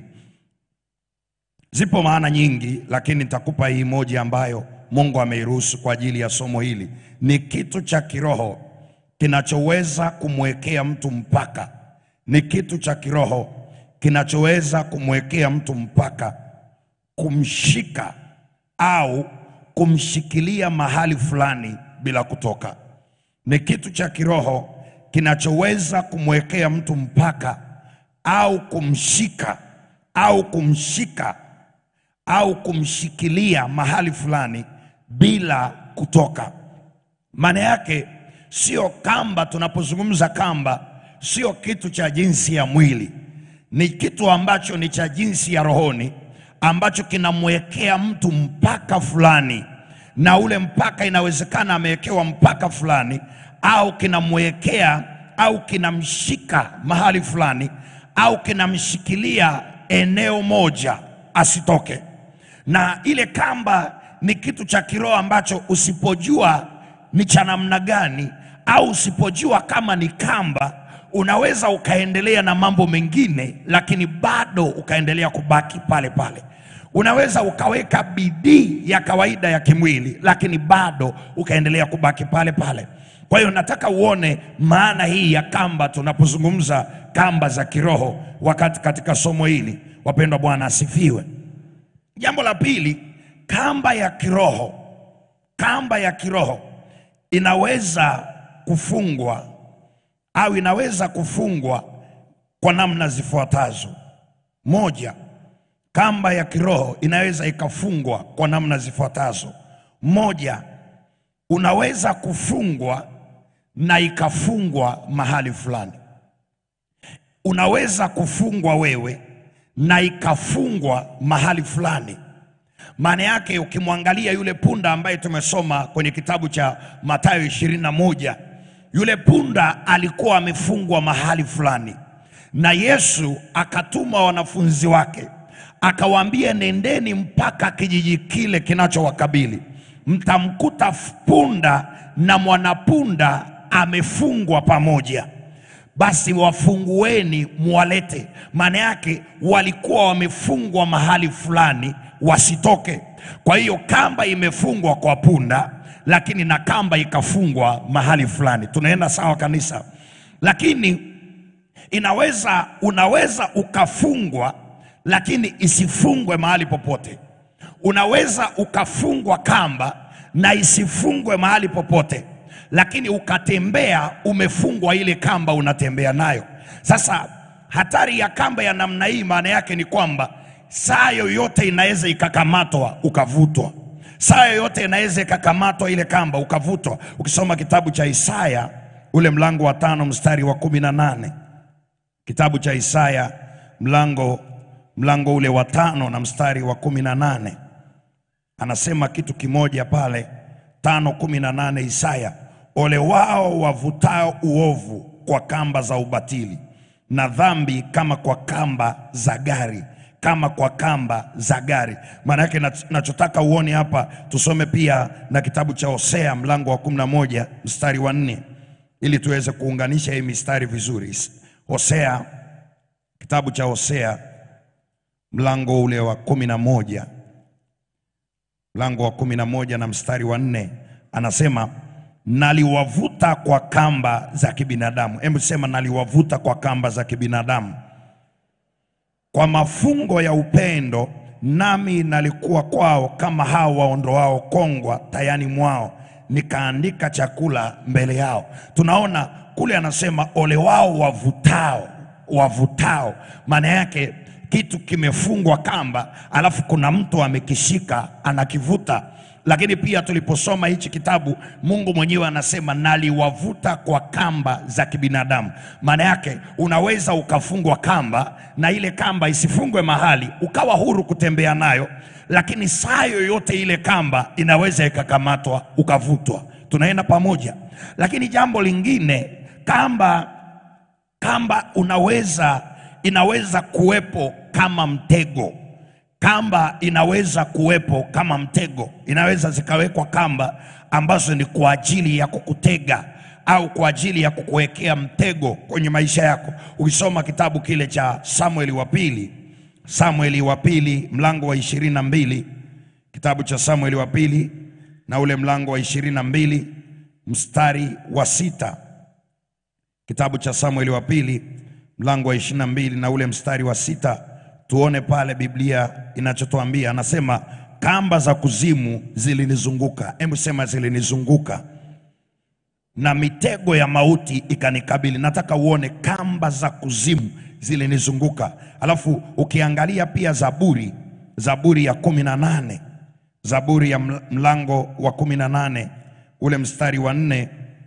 Zipo maana nyingi, lakini nitakupa hii moja ambayo Mungu ameiruhusu kwa ajili ya somo hili. Ni kitu cha kiroho kinachoweza kumwekea mtu mpaka. Ni kitu cha kiroho kinachoweza kumwekea mtu mpaka, kumshika au kumshikilia mahali fulani bila kutoka. Ni kitu cha kiroho kinachoweza kumwekea mtu mpaka au kumshika au kumshika au kumshikilia mahali fulani bila kutoka. Maana yake sio kamba. Tunapozungumza kamba, sio kitu cha jinsi ya mwili, ni kitu ambacho ni cha jinsi ya rohoni, ambacho kinamwekea mtu mpaka fulani, na ule mpaka inawezekana amewekewa mpaka fulani, au kinamwekea au kinamshika mahali fulani, au kinamshikilia eneo moja asitoke. Na ile kamba ni kitu cha kiroho ambacho usipojua ni cha namna gani, au usipojua kama ni kamba, unaweza ukaendelea na mambo mengine, lakini bado ukaendelea kubaki pale pale. Unaweza ukaweka bidii ya kawaida ya kimwili, lakini bado ukaendelea kubaki pale pale. Kwa hiyo nataka uone maana hii ya kamba tunapozungumza kamba za kiroho wakati katika somo hili. Wapendwa, Bwana asifiwe. Jambo la pili, kamba ya kiroho, kamba ya kiroho inaweza kufungwa au inaweza kufungwa kwa namna zifuatazo. Moja, kamba ya kiroho inaweza ikafungwa kwa namna zifuatazo. Moja, unaweza kufungwa na ikafungwa mahali fulani. Unaweza kufungwa wewe na ikafungwa mahali fulani. Maana yake ukimwangalia yule punda ambaye tumesoma kwenye kitabu cha Mathayo ishirini na moja, yule punda alikuwa amefungwa mahali fulani, na Yesu akatuma wanafunzi wake akawaambia, nendeni mpaka kijiji kile kinachowakabili, mtamkuta punda na mwanapunda amefungwa pamoja basi wafungueni muwalete. Maana yake walikuwa wamefungwa mahali fulani wasitoke. Kwa hiyo kamba imefungwa kwa punda, lakini na kamba ikafungwa mahali fulani. Tunaenda sawa kanisa? Lakini inaweza unaweza ukafungwa, lakini isifungwe mahali popote. Unaweza ukafungwa kamba na isifungwe mahali popote lakini ukatembea umefungwa ile kamba unatembea nayo. Sasa hatari ya kamba ya namna hii maana yake ni kwamba saa yoyote inaweza ikakamatwa ukavutwa saa yoyote inaweza ikakamatwa ile kamba ukavutwa ukisoma kitabu cha isaya ule mlango wa tano mstari wa kumi na nane kitabu cha isaya mlango mlango ule wa tano na mstari wa kumi na nane anasema kitu kimoja pale tano kumi na nane Isaya, ole wao wavutao uovu kwa kamba za ubatili na dhambi kama kwa kamba za gari kama kwa kamba za gari. Maana yake nach- nachotaka uone hapa, tusome pia na kitabu cha Hosea mlango wa kumi na moja mstari wa nne ili tuweze kuunganisha hii mistari vizuri. Hosea, kitabu cha Hosea mlango ule wa kumi na moja mlango wa kumi na moja na mstari wa nne anasema naliwavuta kwa kamba za kibinadamu. Hebu sema naliwavuta kwa kamba za kibinadamu, kwa mafungo ya upendo, nami nalikuwa kwao kama hao waondoao kongwa tayani mwao, nikaandika chakula mbele yao. Tunaona kule anasema ole wao wavutao, wavutao, maana yake kitu kimefungwa kamba, alafu kuna mtu amekishika anakivuta. Lakini pia tuliposoma hichi kitabu, Mungu mwenyewe anasema naliwavuta kwa kamba za kibinadamu. Maana yake unaweza ukafungwa kamba na ile kamba isifungwe mahali, ukawa huru kutembea nayo, lakini saa yoyote ile kamba inaweza ikakamatwa ukavutwa. Tunaenda pamoja. Lakini jambo lingine, kamba kamba unaweza inaweza kuwepo kama mtego. Kamba inaweza kuwepo kama mtego, inaweza zikawekwa kamba ambazo ni kwa ajili ya kukutega au kwa ajili ya kukuwekea mtego kwenye maisha yako. Ukisoma kitabu kile cha Samueli wa pili, Samueli wa pili mlango wa ishirini na mbili kitabu cha Samueli wa pili na ule mlango wa ishirini na mbili mstari wa sita kitabu cha Samueli wa pili mlango wa ishirini na mbili na ule mstari wa sita tuone pale Biblia inachotuambia. Anasema kamba za kuzimu zilinizunguka. Hebu sema zilinizunguka, na mitego ya mauti ikanikabili. Nataka uone kamba za kuzimu zilinizunguka. Alafu ukiangalia pia Zaburi, Zaburi ya kumi na nane Zaburi ya ml- mlango wa kumi na nane ule mstari wa nne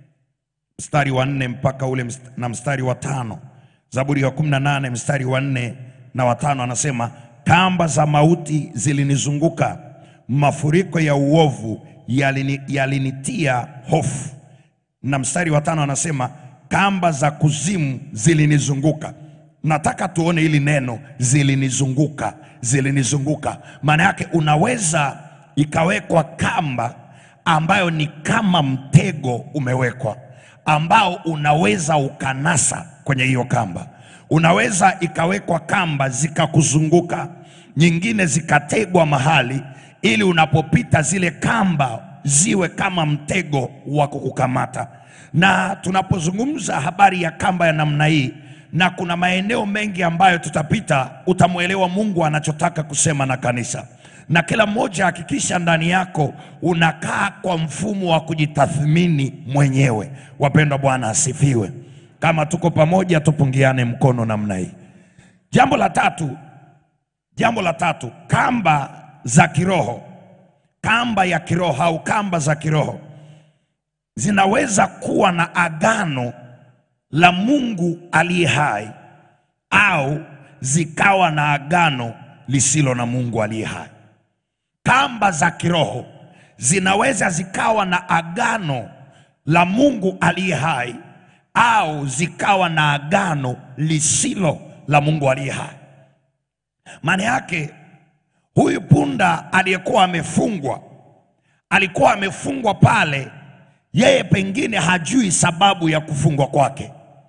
mstari wa nne mpaka ule mst- na mstari wa tano Zaburi ya kumi na nane mstari wa nne na watano anasema kamba za mauti zilinizunguka, mafuriko ya uovu yalini, yalinitia hofu. Na mstari wa tano anasema kamba za kuzimu zilinizunguka. Nataka tuone hili neno zilinizunguka, zilinizunguka. Maana yake unaweza ikawekwa kamba ambayo ni kama mtego umewekwa, ambao unaweza ukanasa kwenye hiyo kamba. Unaweza ikawekwa kamba zikakuzunguka, nyingine zikategwa mahali, ili unapopita zile kamba ziwe kama mtego wa kukukamata. Na tunapozungumza habari ya kamba ya namna hii, na kuna maeneo mengi ambayo tutapita, utamwelewa Mungu anachotaka kusema na kanisa na kila mmoja hakikisha ndani yako unakaa kwa mfumo wa kujitathmini mwenyewe. Wapendwa, Bwana asifiwe. Kama tuko pamoja, tupungiane mkono namna hii. Jambo la tatu, jambo la tatu, kamba za kiroho, kamba ya kiroho au kamba za kiroho zinaweza kuwa na agano la Mungu aliye hai au zikawa na agano lisilo na Mungu aliye hai. Kamba za kiroho zinaweza zikawa na agano la Mungu aliye hai au zikawa na agano lisilo la Mungu aliye hai. Maana yake huyu punda aliyekuwa amefungwa alikuwa amefungwa pale, yeye pengine hajui sababu ya kufungwa kwake,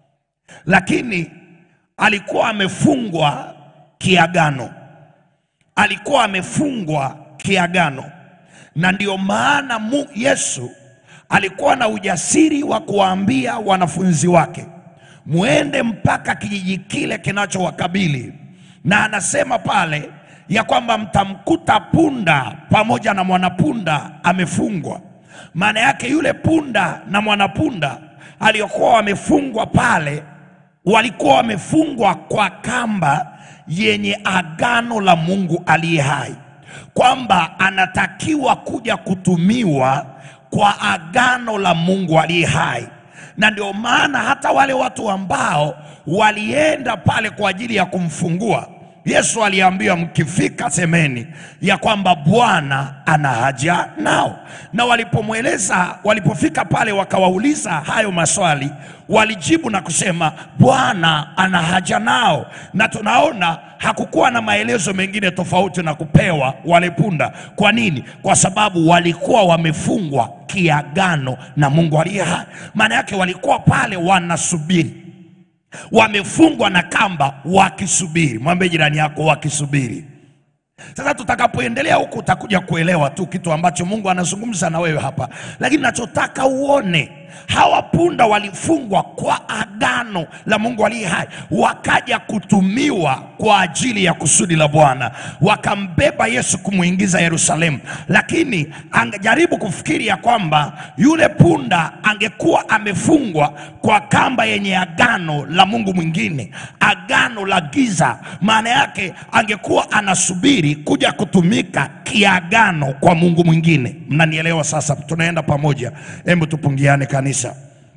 lakini alikuwa amefungwa kiagano, alikuwa amefungwa kiagano, na ndio maana mu, Yesu alikuwa na ujasiri wa kuwaambia wanafunzi wake muende mpaka kijiji kile kinachowakabili, na anasema pale ya kwamba mtamkuta punda pamoja na mwanapunda amefungwa. Maana yake yule punda na mwanapunda aliyokuwa wamefungwa pale walikuwa wamefungwa kwa kamba yenye agano la Mungu aliye hai, kwamba anatakiwa kuja kutumiwa kwa agano la Mungu aliye hai. Na ndio maana hata wale watu ambao walienda pale kwa ajili ya kumfungua Yesu aliambia mkifika semeni ya kwamba Bwana ana haja nao. Na walipomweleza, walipofika pale wakawauliza hayo maswali, walijibu na kusema Bwana ana haja nao. Na tunaona hakukuwa na maelezo mengine tofauti na kupewa wale punda. Kwa nini? Kwa sababu walikuwa wamefungwa kiagano na Mungu aliye hai. Maana yake walikuwa pale wanasubiri wamefungwa na kamba wakisubiri. Mwambie jirani yako wakisubiri. Sasa tutakapoendelea huku utakuja kuelewa tu kitu ambacho Mungu anazungumza na wewe hapa, lakini nachotaka uone hawa punda walifungwa kwa agano la Mungu aliye hai, wakaja kutumiwa kwa ajili ya kusudi la Bwana, wakambeba Yesu kumwingiza Yerusalemu. Lakini angejaribu kufikiri ya kwamba yule punda angekuwa amefungwa kwa kamba yenye agano la Mungu mwingine, agano la giza, maana yake angekuwa anasubiri kuja kutumika kiagano kwa Mungu mwingine. Mnanielewa sasa? Tunaenda pamoja, hebu tupungiane kanisa.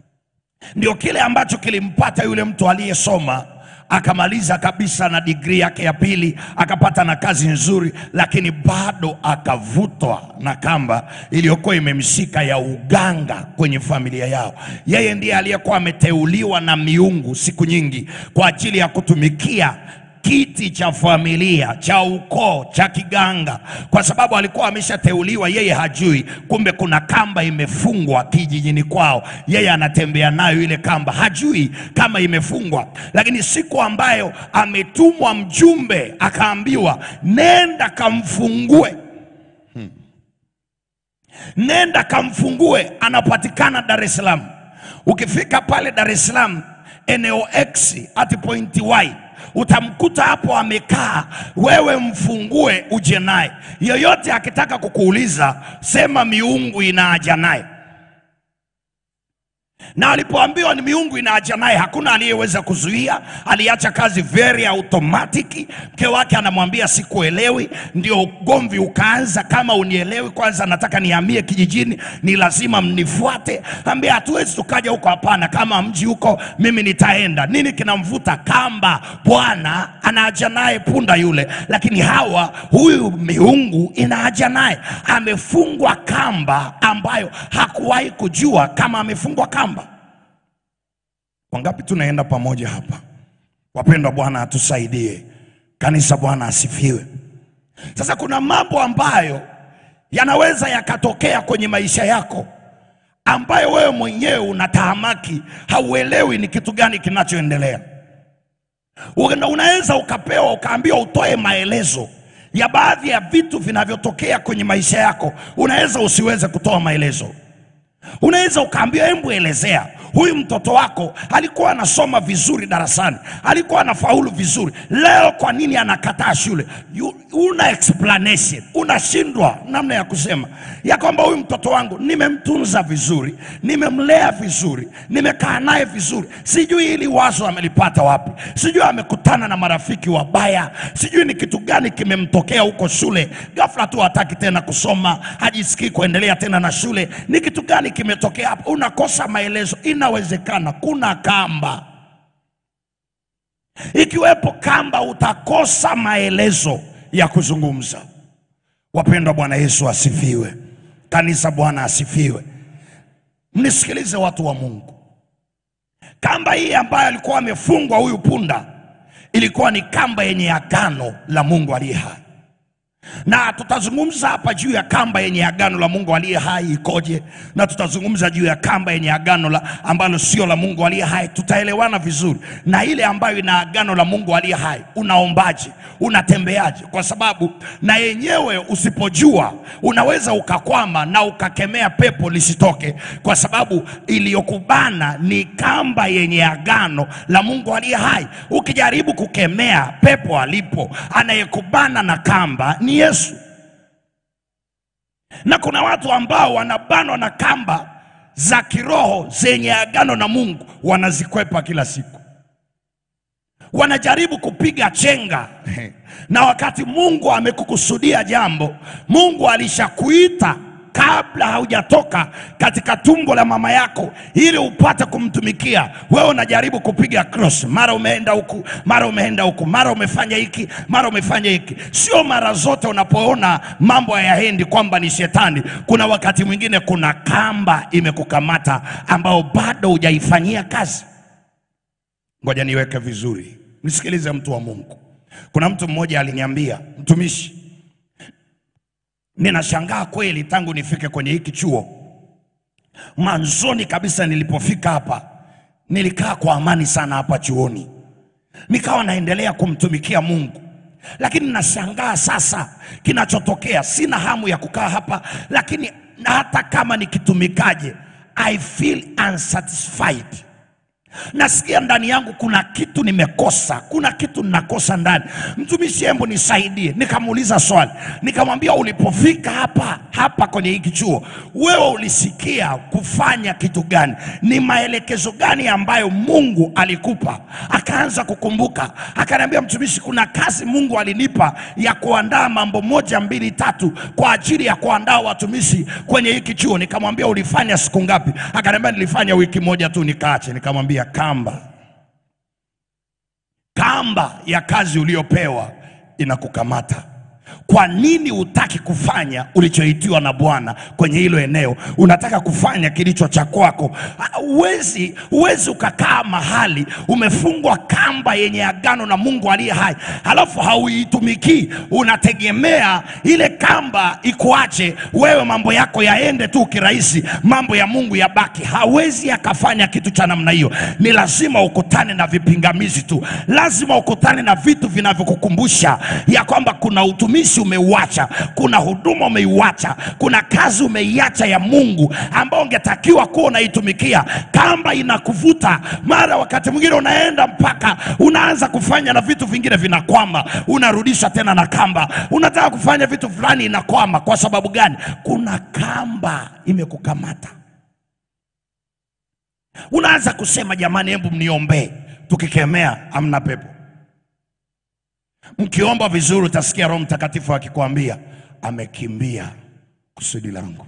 Ndio kile ambacho kilimpata yule mtu aliyesoma akamaliza kabisa na digrii yake ya pili, akapata na kazi nzuri, lakini bado akavutwa na kamba iliyokuwa imemshika ya uganga kwenye familia yao. Yeye ndiye aliyekuwa ameteuliwa na miungu siku nyingi kwa ajili ya kutumikia kiti cha familia cha ukoo cha kiganga, kwa sababu alikuwa ameshateuliwa, yeye hajui. Kumbe kuna kamba imefungwa kijijini kwao, yeye anatembea nayo ile kamba, hajui kama imefungwa. Lakini siku ambayo ametumwa mjumbe, akaambiwa nenda kamfungue, Hmm. nenda kamfungue, anapatikana Dar es Salaam. Ukifika pale Dar es Salaam eneo X at point Y utamkuta hapo amekaa, wewe mfungue uje naye. Yoyote akitaka kukuuliza, sema miungu ina haja naye. Na alipoambiwa ni miungu ina haja naye, hakuna aliyeweza kuzuia. Aliacha kazi very automatic. Mke wake anamwambia sikuelewi, ndio ugomvi ukaanza. Kama unielewi, kwanza nataka nihamie kijijini, ni lazima mnifuate. Ambia hatuwezi tukaja huko, hapana. Kama mji huko, mimi nitaenda. Nini kinamvuta? Kamba. Bwana ana haja naye punda yule, lakini hawa, huyu miungu ina haja naye. Amefungwa kamba ambayo hakuwahi kujua kama amefungwa kamba. Wangapi tunaenda pamoja hapa? Wapendwa, Bwana atusaidie. Kanisa, Bwana asifiwe. Sasa kuna mambo ambayo yanaweza yakatokea kwenye maisha yako ambayo wewe mwenyewe unatahamaki, hauelewi ni kitu gani kinachoendelea. Una- Unaweza ukapewa ukaambiwa utoe maelezo ya baadhi ya vitu vinavyotokea kwenye maisha yako, unaweza usiweze kutoa maelezo. Unaweza ukaambiwa, hebu elezea huyu mtoto wako alikuwa anasoma vizuri darasani, alikuwa anafaulu vizuri, leo kwa nini anakataa shule? You, una explanation, unashindwa namna ya kusema ya kwamba huyu mtoto wangu nimemtunza vizuri, nimemlea vizuri, nimekaa naye vizuri, sijui hili wazo amelipata wapi, sijui amekutana na marafiki wabaya, sijui ni kitu gani kimemtokea huko shule, ghafla tu hataki tena kusoma, hajisikii kuendelea tena na shule, ni kitu gani kimetokea hapo? Unakosa maelezo. Inawezekana kuna kamba, ikiwepo kamba, utakosa maelezo ya kuzungumza. Wapendwa, Bwana Yesu asifiwe. Kanisa, Bwana asifiwe. Mnisikilize watu wa Mungu, kamba hii ambayo alikuwa amefungwa huyu punda ilikuwa ni kamba yenye agano la Mungu aliye hai na tutazungumza hapa juu ya kamba yenye agano la Mungu aliye hai ikoje, na tutazungumza juu ya kamba yenye agano la ambalo sio la Mungu aliye hai. Tutaelewana vizuri. Na ile ambayo ina agano la Mungu aliye hai, unaombaje? Unatembeaje? Kwa sababu na yenyewe usipojua, unaweza ukakwama na ukakemea pepo lisitoke, kwa sababu iliyokubana ni kamba yenye agano la Mungu aliye hai. Ukijaribu kukemea pepo alipo, anayekubana na kamba ni Yesu. Na kuna watu ambao wanabanwa na kamba za kiroho zenye agano na Mungu, wanazikwepa kila siku. wanajaribu kupiga chenga na wakati Mungu amekukusudia jambo, Mungu alishakuita kabla haujatoka katika tumbo la mama yako ili upate kumtumikia. Wewe unajaribu kupiga cross, mara umeenda huku, mara umeenda huku, mara umefanya hiki, mara umefanya hiki. Sio mara zote unapoona mambo hayaendi kwamba ni shetani. Kuna wakati mwingine kuna kamba imekukamata ambao bado hujaifanyia kazi. Ngoja niweke vizuri, nisikilize mtu wa Mungu. Kuna mtu mmoja aliniambia, mtumishi, ninashangaa kweli, tangu nifike kwenye hiki chuo, mwanzoni kabisa nilipofika hapa nilikaa kwa amani sana hapa chuoni, nikawa naendelea kumtumikia Mungu, lakini nashangaa sasa kinachotokea. Sina hamu ya kukaa hapa, lakini hata kama nikitumikaje, I feel unsatisfied nasikia ndani yangu kuna kitu nimekosa, kuna kitu ninakosa ndani. Mtumishi, hebu nisaidie. Nikamuuliza swali, nikamwambia ulipofika hapa hapa kwenye hiki chuo, wewe ulisikia kufanya kitu gani? Ni maelekezo gani ambayo Mungu alikupa? Akaanza kukumbuka, akaniambia, mtumishi, kuna kazi Mungu alinipa ya kuandaa mambo moja mbili tatu kwa ajili ya kuandaa watumishi kwenye hiki chuo. Nikamwambia ulifanya siku ngapi? Akaniambia nilifanya wiki moja tu nikaache. Nikamwambia kamba kamba ya kazi uliyopewa inakukamata. Kwa nini hutaki kufanya ulichoitiwa na Bwana kwenye hilo eneo? Unataka kufanya kilicho cha kwako. Huwezi huwezi ukakaa mahali umefungwa kamba yenye agano na Mungu aliye hai, halafu hauitumikii. Unategemea ile kamba ikuache wewe, mambo yako yaende tu kirahisi, mambo ya Mungu yabaki. Hawezi akafanya kitu cha namna hiyo. Ni lazima ukutane na vipingamizi tu, lazima ukutane na vitu vinavyokukumbusha ya kwamba kuna utumishi umeuacha, kuna huduma umeiacha, kuna kazi umeiacha ya Mungu ambao ungetakiwa kuwa unaitumikia. Kamba inakuvuta, mara wakati mwingine unaenda mpaka unaanza kufanya na vitu vingine vinakwama, unarudisha tena na kamba. Unataka kufanya vitu fulani inakwama. Kwa sababu gani? Kuna kamba imekukamata. Unaanza kusema jamani, hebu mniombee. Tukikemea amna pepo Mkiomba vizuri utasikia Roho Mtakatifu akikwambia amekimbia kusudi langu.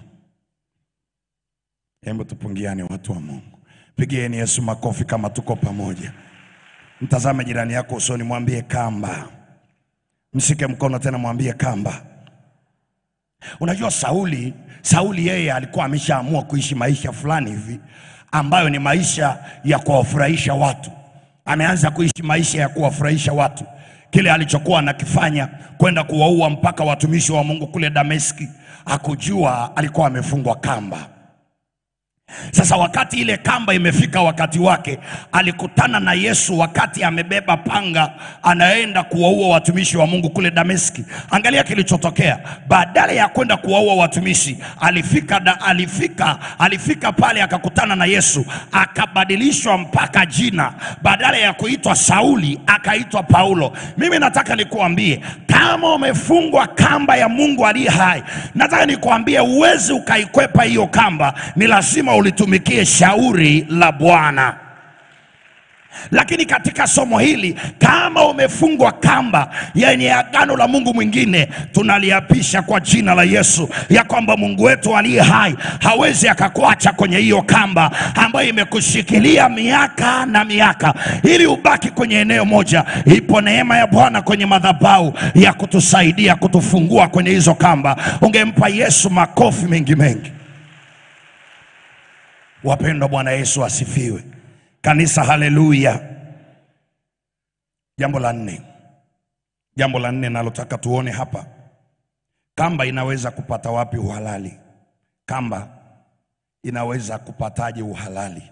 Hebu tupungiane, watu wa Mungu, pigieni Yesu makofi kama tuko pamoja. Mtazame jirani yako usoni, mwambie kamba. Mshike mkono tena, mwambie kamba. Unajua Sauli, Sauli yeye alikuwa ameshaamua kuishi maisha fulani hivi ambayo ni maisha ya kuwafurahisha watu. Ameanza kuishi maisha ya kuwafurahisha watu kile alichokuwa anakifanya kwenda kuwaua mpaka watumishi wa Mungu kule Dameski, hakujua alikuwa amefungwa kamba. Sasa wakati ile kamba imefika wakati wake, alikutana na Yesu wakati amebeba panga anaenda kuwaua watumishi wa Mungu kule Dameski. Angalia kilichotokea. Badala ya kwenda kuwaua watumishi, alifika, da, alifika, alifika pale akakutana na Yesu, akabadilishwa mpaka jina. Badala ya kuitwa Sauli akaitwa Paulo. Mimi nataka nikuambie, kama umefungwa kamba ya Mungu aliye hai, nataka nikuambie, uwezi ukaikwepa hiyo kamba, ni lazima ulitumikie shauri la Bwana. Lakini katika somo hili, kama umefungwa kamba yenye agano la Mungu mwingine, tunaliapisha kwa jina la Yesu ya kwamba Mungu wetu aliye hai hawezi akakuacha kwenye hiyo kamba ambayo imekushikilia miaka na miaka, ili ubaki kwenye eneo moja. Ipo neema ya Bwana kwenye madhabahu ya kutusaidia kutufungua kwenye hizo kamba. Ungempa Yesu makofi mengi mengi. Wapendwa, Bwana Yesu asifiwe. Kanisa, haleluya. Jambo la nne, jambo la nne nalotaka tuone hapa, kamba inaweza kupata wapi uhalali? Kamba inaweza kupataje uhalali?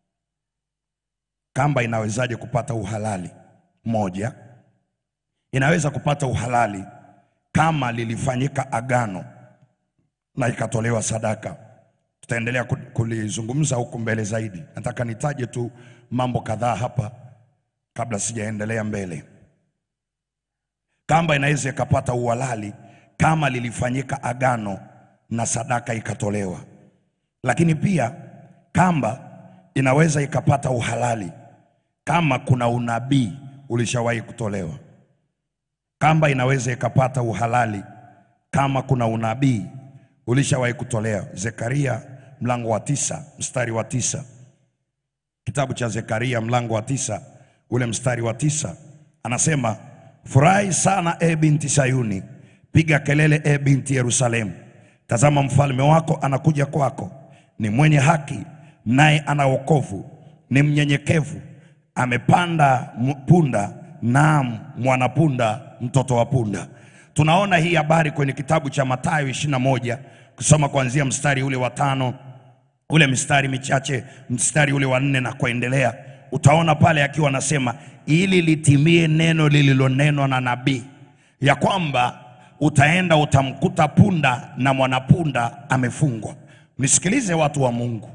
Kamba inawezaje kupata uhalali? Moja, inaweza kupata uhalali kama lilifanyika agano na ikatolewa sadaka tutaendelea kulizungumza huku mbele zaidi. Nataka nitaje tu mambo kadhaa hapa kabla sijaendelea mbele. Kamba inaweza ikapata uhalali kama lilifanyika agano na sadaka ikatolewa, lakini pia kamba inaweza ikapata uhalali kama kuna unabii ulishawahi kutolewa. Kamba inaweza ikapata uhalali kama kuna unabii ulishawahi kutolewa. Zekaria mlango wa tisa mstari wa tisa kitabu cha Zekaria mlango wa tisa ule mstari wa tisa anasema, furahi sana e binti Sayuni, piga kelele e binti Yerusalemu. Tazama mfalme wako anakuja kwako, ni mwenye haki, naye ana wokovu, ni mnyenyekevu, amepanda mu- punda, naam mwanapunda, mtoto wa punda. Tunaona hii habari kwenye kitabu cha Mathayo 21 kusoma kuanzia mstari ule wa tano ule mstari michache mstari ule wa nne na kuendelea, utaona pale akiwa anasema ili litimie neno lililonenwa na nabii ya kwamba utaenda utamkuta punda na mwanapunda amefungwa. Nisikilize watu wa Mungu,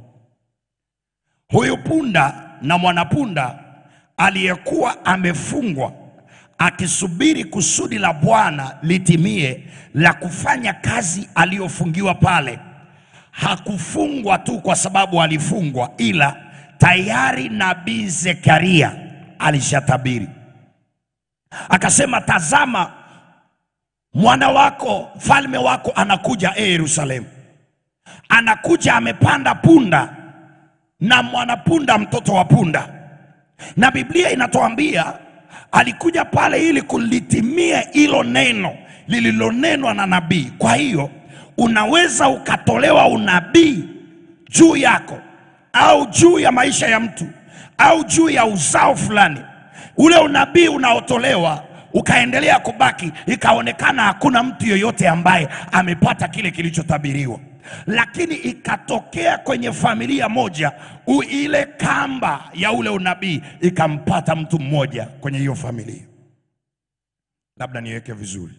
huyu punda na mwanapunda aliyekuwa amefungwa akisubiri kusudi la Bwana litimie la kufanya kazi aliyofungiwa pale hakufungwa tu kwa sababu alifungwa, ila tayari nabii Zekaria alishatabiri akasema, tazama mwana wako mfalme wako anakuja e Yerusalemu, anakuja amepanda punda na mwanapunda, mtoto wa punda. Na Biblia inatuambia alikuja pale ili kulitimia hilo neno lililonenwa na nabii. Kwa hiyo unaweza ukatolewa unabii juu yako au juu ya maisha ya mtu au juu ya uzao fulani, ule unabii unaotolewa ukaendelea kubaki, ikaonekana hakuna mtu yoyote ambaye amepata kile kilichotabiriwa, lakini ikatokea kwenye familia moja u ile kamba ya ule unabii ikampata mtu mmoja kwenye hiyo familia. Labda niweke vizuri,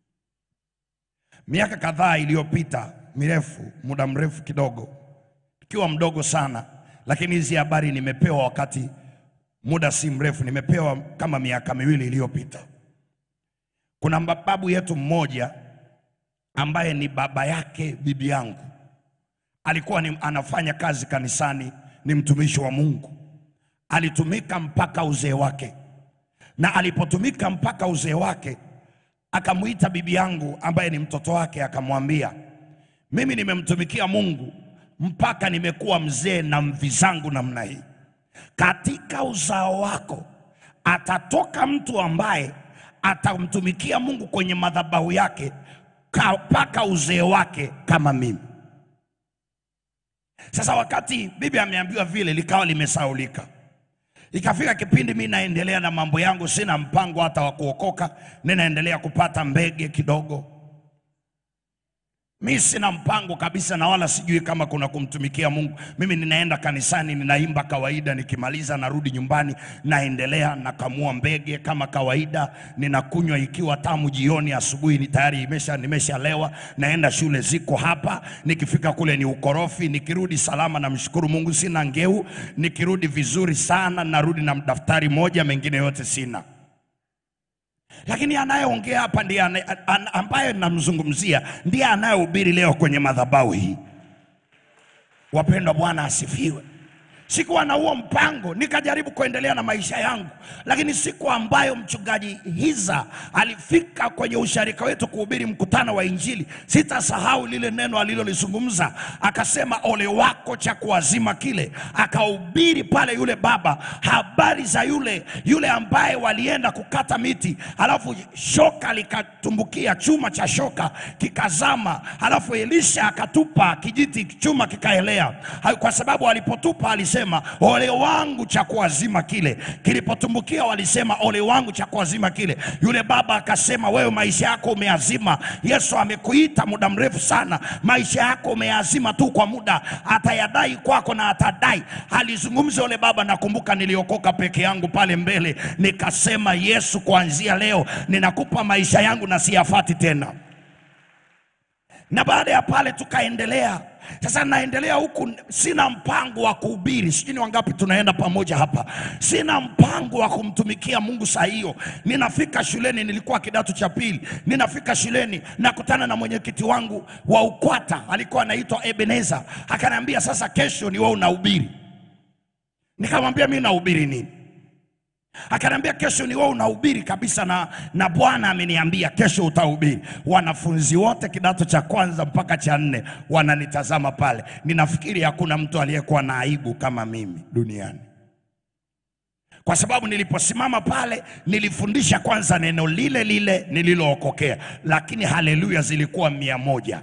miaka kadhaa iliyopita mirefu, muda mrefu kidogo, ikiwa mdogo sana, lakini hizi habari nimepewa wakati muda si mrefu, nimepewa kama miaka miwili iliyopita. Kuna babu yetu mmoja ambaye ni baba yake bibi yangu, alikuwa ni, anafanya kazi kanisani, ni mtumishi wa Mungu, alitumika mpaka uzee wake, na alipotumika mpaka uzee wake akamwita bibi yangu ambaye ni mtoto wake, akamwambia mimi nimemtumikia Mungu mpaka nimekuwa mzee na mvi zangu namna hii. Katika uzao wako atatoka mtu ambaye atamtumikia Mungu kwenye madhabahu yake ka- mpaka uzee wake kama mimi. Sasa wakati bibi ameambiwa vile, likawa limesaulika. Ikafika kipindi mi naendelea na mambo yangu, sina mpango hata wa kuokoka, ninaendelea kupata mbege kidogo. Mi sina mpango kabisa, na wala sijui kama kuna kumtumikia Mungu. Mimi ninaenda kanisani, ninaimba kawaida, nikimaliza narudi nyumbani, naendelea nakamua mbege kama kawaida, ninakunywa ikiwa tamu jioni, asubuhi ni tayari imesha nimeshalewa, naenda shule ziko hapa, nikifika kule ni ukorofi, nikirudi salama, namshukuru Mungu, sina ngeu, nikirudi vizuri sana, narudi na daftari moja, mengine yote sina lakini anayeongea hapa ndiye ane- an- ambaye namzungumzia ndiye anayehubiri leo kwenye madhabahu hii. Wapendwa, Bwana asifiwe. Sikuwa na huo mpango, nikajaribu kuendelea na maisha yangu, lakini siku ambayo mchungaji Hiza alifika kwenye usharika wetu kuhubiri mkutano wa Injili, sitasahau lile neno alilolizungumza. Akasema, ole wako cha kuazima kile. Akahubiri pale yule baba habari za yule yule ambaye walienda kukata miti, halafu shoka likatumbukia, chuma cha shoka kikazama, halafu Elisha akatupa kijiti, chuma kikaelea, Ha- kwa sababu alipotupa alisema ole wangu cha kuazima kile. Kilipotumbukia walisema ole wangu cha kuazima kile. Yule baba akasema, wewe maisha yako umeazima. Yesu amekuita muda mrefu sana, maisha yako umeazima tu kwa muda, atayadai kwako na atadai. Alizungumza yule baba, nakumbuka niliokoka peke yangu pale mbele, nikasema Yesu, kuanzia leo ninakupa maisha yangu na siyafati tena na baada ya pale tukaendelea. Sasa naendelea huku, sina mpango wa kuhubiri. Sijui ni wangapi tunaenda pamoja hapa. Sina mpango wa kumtumikia Mungu saa hiyo. Ninafika shuleni, nilikuwa kidato cha pili. Ninafika shuleni, nakutana na mwenyekiti wangu wa UKWATA, alikuwa anaitwa Ebeneza. Akaniambia, sasa kesho ni wewe unahubiri. Nikamwambia mimi nahubiri nini? Akaniambia kesho ni wewe unahubiri kabisa, na, na Bwana ameniambia kesho utahubiri. Wanafunzi wote kidato cha kwanza mpaka cha nne wananitazama pale. Ninafikiri hakuna mtu aliyekuwa na aibu kama mimi duniani, kwa sababu niliposimama pale nilifundisha kwanza neno lile lile nililookokea, lakini haleluya zilikuwa mia moja.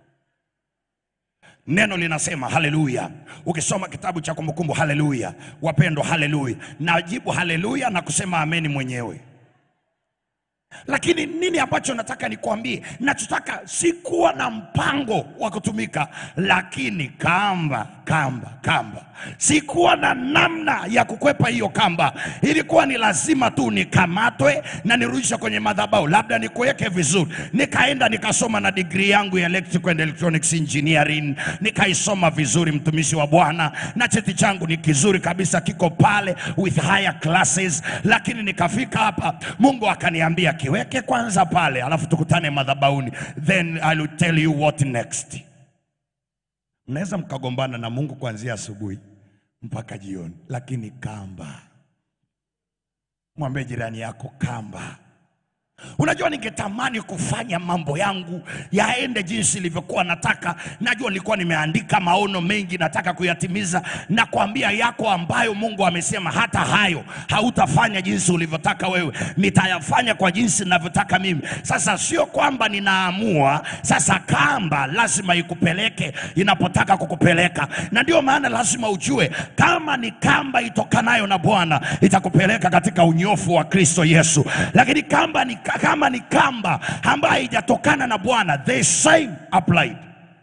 Neno linasema haleluya. Ukisoma kitabu cha Kumbukumbu, haleluya. Wapendwa, haleluya. Najibu haleluya na kusema ameni mwenyewe. Lakini nini ambacho nataka nikwambie? Nachotaka si kuwa na mpango wa kutumika, lakini kamba, kamba, kamba. Sikuwa na namna ya kukwepa hiyo kamba, ilikuwa ni lazima tu nikamatwe na nirudishwe kwenye madhabahu, labda nikuweke vizuri. Nikaenda nikasoma na digrii yangu ya electrical and electronics engineering, nikaisoma vizuri, mtumishi wa Bwana, na cheti changu ni kizuri kabisa, kiko pale with higher classes. Lakini nikafika hapa, Mungu akaniambia kiweke kwanza pale, alafu tukutane madhabahuni, then I will tell you what next. Mnaweza mkagombana na Mungu kuanzia asubuhi mpaka jioni, lakini kamba. Mwambie jirani yako kamba. Unajua, ningetamani kufanya mambo yangu yaende jinsi ilivyokuwa nataka. Najua nilikuwa nimeandika maono mengi nataka kuyatimiza, na kuambia yako ambayo Mungu amesema hata hayo hautafanya jinsi ulivyotaka wewe, nitayafanya kwa jinsi ninavyotaka mimi. Sasa sio kwamba ninaamua, sasa kamba lazima ikupeleke inapotaka kukupeleka, na ndio maana lazima ujue kama ni kamba itokanayo na Bwana itakupeleka katika unyofu wa Kristo Yesu, lakini kamba ni kama ni kamba ambayo haijatokana na Bwana, the same applied.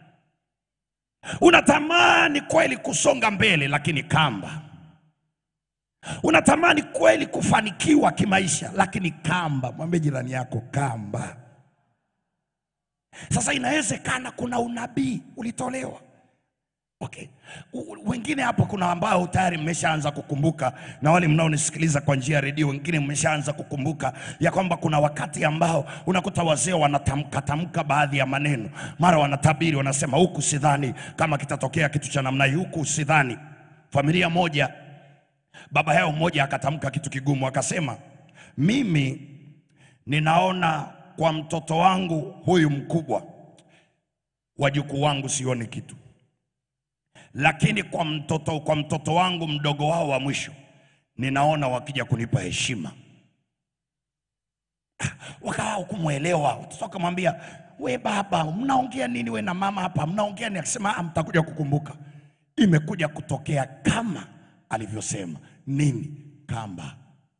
Unatamani kweli kusonga mbele, lakini kamba. Unatamani kweli kufanikiwa kimaisha, lakini kamba. Mwambie jirani yako kamba. Sasa inawezekana kuna unabii ulitolewa Okay. U- Wengine hapa kuna ambao tayari mmeshaanza kukumbuka, na wale mnaonisikiliza kwa njia ya redio, wengine mmeshaanza kukumbuka ya kwamba kuna wakati ambao unakuta wazee wanatamka tamka baadhi ya maneno, mara wanatabiri, wanasema huku sidhani kama kitatokea kitu cha namna hii, huku sidhani. Familia moja, baba yao mmoja akatamka kitu kigumu, akasema mimi ninaona kwa mtoto wangu huyu mkubwa, wajukuu wangu sioni kitu lakini kwa mtoto, kwa mtoto wangu mdogo wao wa mwisho ninaona wakija kunipa heshima. Ah, Wakawa kumwelewa, watoto wakamwambia, we baba, mnaongea nini we na mama hapa, mnaongea nini? Akasema "Ah, mtakuja kukumbuka, imekuja kutokea kama alivyosema. Nini? Kamba.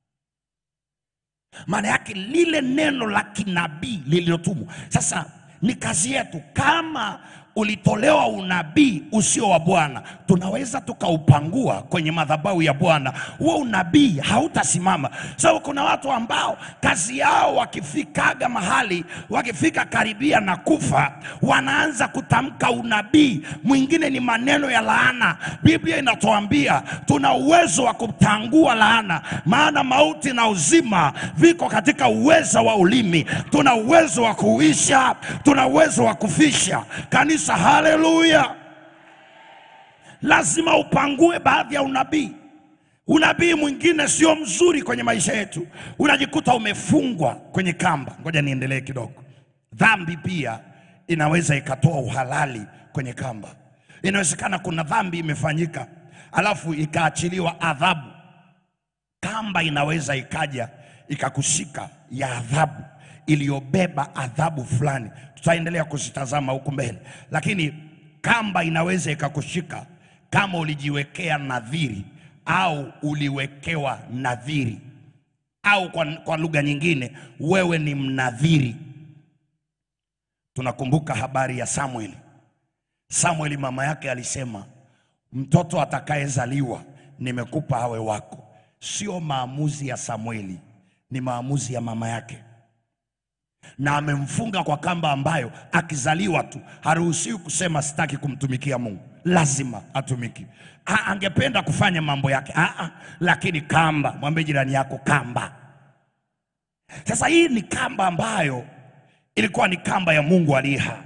Maana yake lile neno la kinabii lililotumwa. Sasa ni kazi yetu, kama ulitolewa unabii usio wa Bwana, tunaweza tukaupangua kwenye madhabahu ya Bwana. Huo unabii hautasimama, sababu kuna watu ambao kazi yao wakifikaga mahali, wakifika karibia na kufa, wanaanza kutamka unabii. Mwingine ni maneno ya laana. Biblia inatuambia tuna uwezo wa kutangua laana, maana mauti na uzima viko katika uweza wa ulimi. Tuna uwezo wa kuisha, tuna uwezo wa kufisha. Kanisa, haleluya! Lazima upangue baadhi ya unabii. Unabii mwingine sio mzuri kwenye maisha yetu, unajikuta umefungwa kwenye kamba. Ngoja niendelee kidogo. Dhambi pia inaweza ikatoa uhalali kwenye kamba. Inawezekana kuna dhambi imefanyika, alafu ikaachiliwa adhabu. Kamba inaweza ikaja ikakushika ya adhabu iliyobeba adhabu fulani, tutaendelea kuzitazama huku mbele, lakini kamba inaweza ikakushika kama ulijiwekea nadhiri au uliwekewa nadhiri au kwa, kwa lugha nyingine wewe ni mnadhiri. Tunakumbuka habari ya Samueli. Samueli mama yake alisema, mtoto atakayezaliwa nimekupa awe wako. Sio maamuzi ya Samueli, ni maamuzi ya mama yake, na amemfunga kwa kamba ambayo akizaliwa tu haruhusiwi kusema sitaki kumtumikia Mungu, lazima atumiki. A, angependa kufanya mambo yake a, a, lakini kamba. Mwambie jirani yako kamba. Sasa hii ni kamba ambayo ilikuwa ni kamba ya Mungu aliye hai.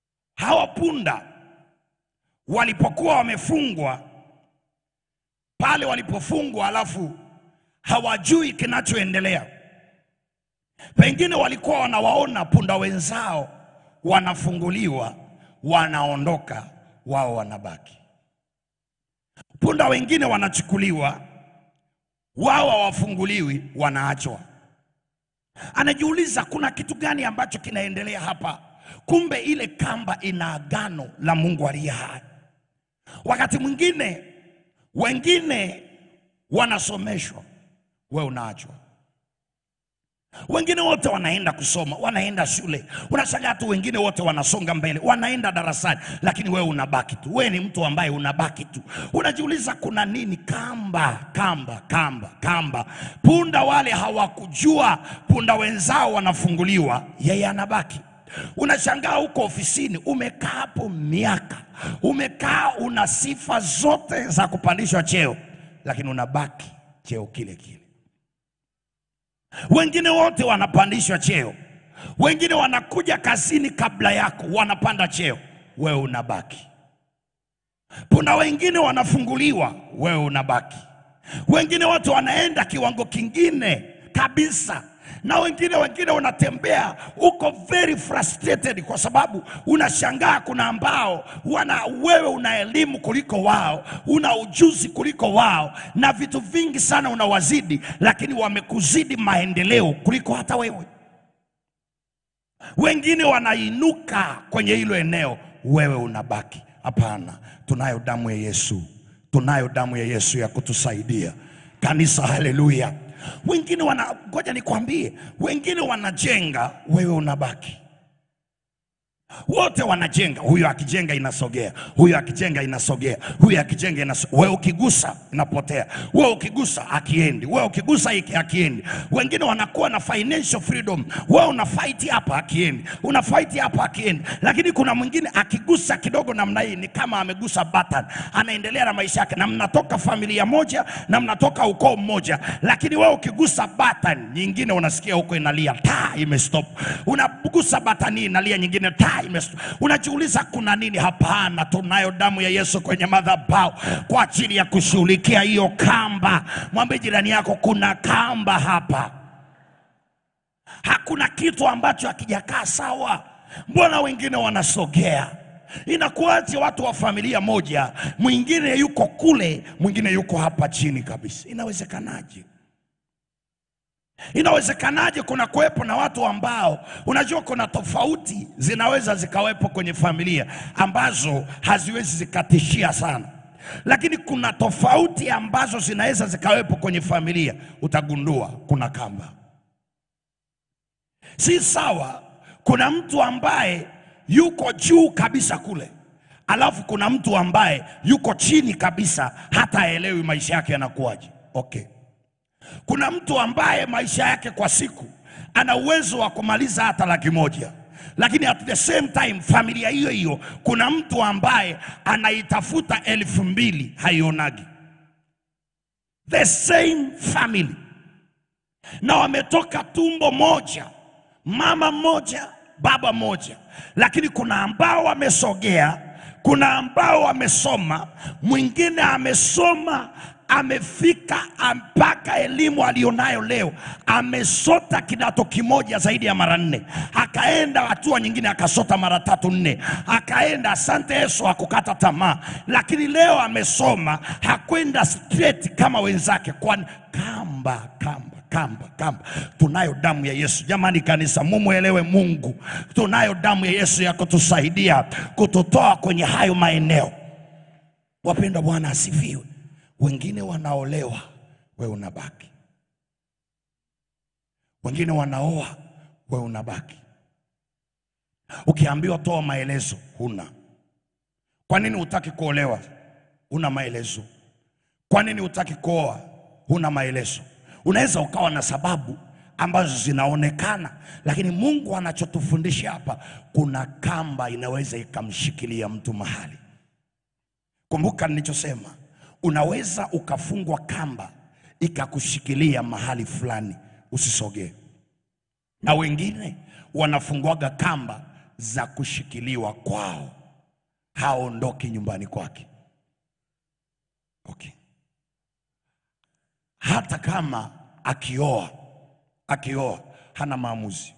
Hawa punda walipokuwa wamefungwa mahali walipofungwa, alafu hawajui kinachoendelea. Pengine walikuwa wanawaona punda wenzao wanafunguliwa, wanaondoka, wao wanabaki. Punda wengine wanachukuliwa, wao hawafunguliwi, wanaachwa. Anajiuliza kuna kitu gani ambacho kinaendelea hapa? Kumbe ile kamba ina agano la Mungu aliye hai. Wakati mwingine wengine wanasomeshwa, we unaachwa. Wengine wote wanaenda kusoma, wanaenda shule, unashangaa tu, wengine wote wanasonga mbele, wanaenda darasani, lakini wewe unabaki tu. Wewe ni mtu ambaye unabaki tu, unajiuliza kuna nini? Kamba, kamba, kamba, kamba. Punda wale hawakujua punda wenzao wanafunguliwa, yeye anabaki. Unashangaa huko ofisini, umekaa hapo miaka, umekaa una sifa zote za kupandishwa cheo, lakini unabaki cheo kile kile. Wengine wote wanapandishwa cheo, wengine wanakuja kazini kabla yako, wanapanda cheo, wewe unabaki. Kuna wengine wanafunguliwa, wewe unabaki. Wengine watu wanaenda kiwango kingine kabisa, na wengine wengine unatembea uko very frustrated, kwa sababu unashangaa kuna ambao wana wewe una elimu kuliko wao, una ujuzi kuliko wao, na vitu vingi sana unawazidi, lakini wamekuzidi maendeleo kuliko hata wewe. Wengine wanainuka kwenye hilo eneo, wewe unabaki. Hapana, tunayo damu ya Yesu, tunayo damu ya Yesu ya kutusaidia kanisa. Haleluya! Wengine wana, ngoja nikwambie, wengine wanajenga, wewe unabaki. Wote wanajenga, huyo akijenga inasogea, huyo akijenga inasogea, huyo akijenga inasogea. Wewe ukigusa inapotea, wewe ukigusa akiendi, wewe ukigusa hiki akiendi. Wengine wanakuwa na financial freedom, wewe una fight hapa akiendi, una fight hapa akiendi. Lakini kuna mwingine akigusa kidogo namna hii ni kama amegusa button, anaendelea na maisha yake, na mnatoka familia moja na mnatoka ukoo mmoja, lakini wewe ukigusa button nyingine unasikia huko inalia taa imestop, unagusa button hii inalia nyingine taa imestop. Unajiuliza kuna nini? Hapana, tunayo damu ya Yesu kwenye madhabahu kwa ajili ya kushughulikia hiyo kamba. Mwambie jirani yako kuna kamba hapa. Hakuna kitu ambacho hakijakaa sawa. Mbona wengine wanasogea? Inakuwaje watu wa familia moja, mwingine yuko kule, mwingine yuko hapa chini kabisa? Inawezekanaje? Inawezekanaje kuna kuwepo na watu ambao unajua, kuna tofauti zinaweza zikawepo kwenye familia ambazo haziwezi zikatishia sana, lakini kuna tofauti ambazo zinaweza zikawepo kwenye familia, utagundua kuna kamba. Si sawa. Kuna mtu ambaye yuko juu kabisa kule, alafu kuna mtu ambaye yuko chini kabisa, hata haelewi maisha yake yanakuwaje. Okay. Kuna mtu ambaye maisha yake kwa siku ana uwezo wa kumaliza hata laki moja, lakini at the same time familia hiyo hiyo kuna mtu ambaye anaitafuta elfu mbili haionagi. The same family, na wametoka tumbo moja, mama mmoja, baba mmoja, lakini kuna ambao wamesogea, kuna ambao wamesoma, mwingine amesoma amefika mpaka elimu aliyonayo leo, amesota kidato kimoja zaidi ya mara nne, akaenda hatua nyingine akasota mara tatu nne, akaenda. Asante Yesu, hakukata tamaa, lakini leo amesoma, hakwenda straight kama wenzake. Kwani kamba kamba kamba kamba. Tunayo damu ya Yesu jamani, kanisa, mumwelewe Mungu. Tunayo damu ya Yesu ya kutusaidia kututoa kwenye hayo maeneo. Wapendwa, Bwana asifiwe. Wengine wanaolewa, wewe unabaki. Wengine wanaoa, wewe unabaki. Ukiambiwa toa maelezo, huna. Kwa nini hutaki kuolewa? Huna maelezo. Kwa nini hutaki kuoa? Huna maelezo. Unaweza ukawa na sababu ambazo zinaonekana, lakini Mungu anachotufundisha hapa, kuna kamba inaweza ikamshikilia mtu mahali. Kumbuka nilichosema unaweza ukafungwa kamba ikakushikilia mahali fulani usisogee, na wengine wanafungwaga kamba za kushikiliwa kwao, haondoki nyumbani kwake. Okay. hata kama akioa akioa hana maamuzi,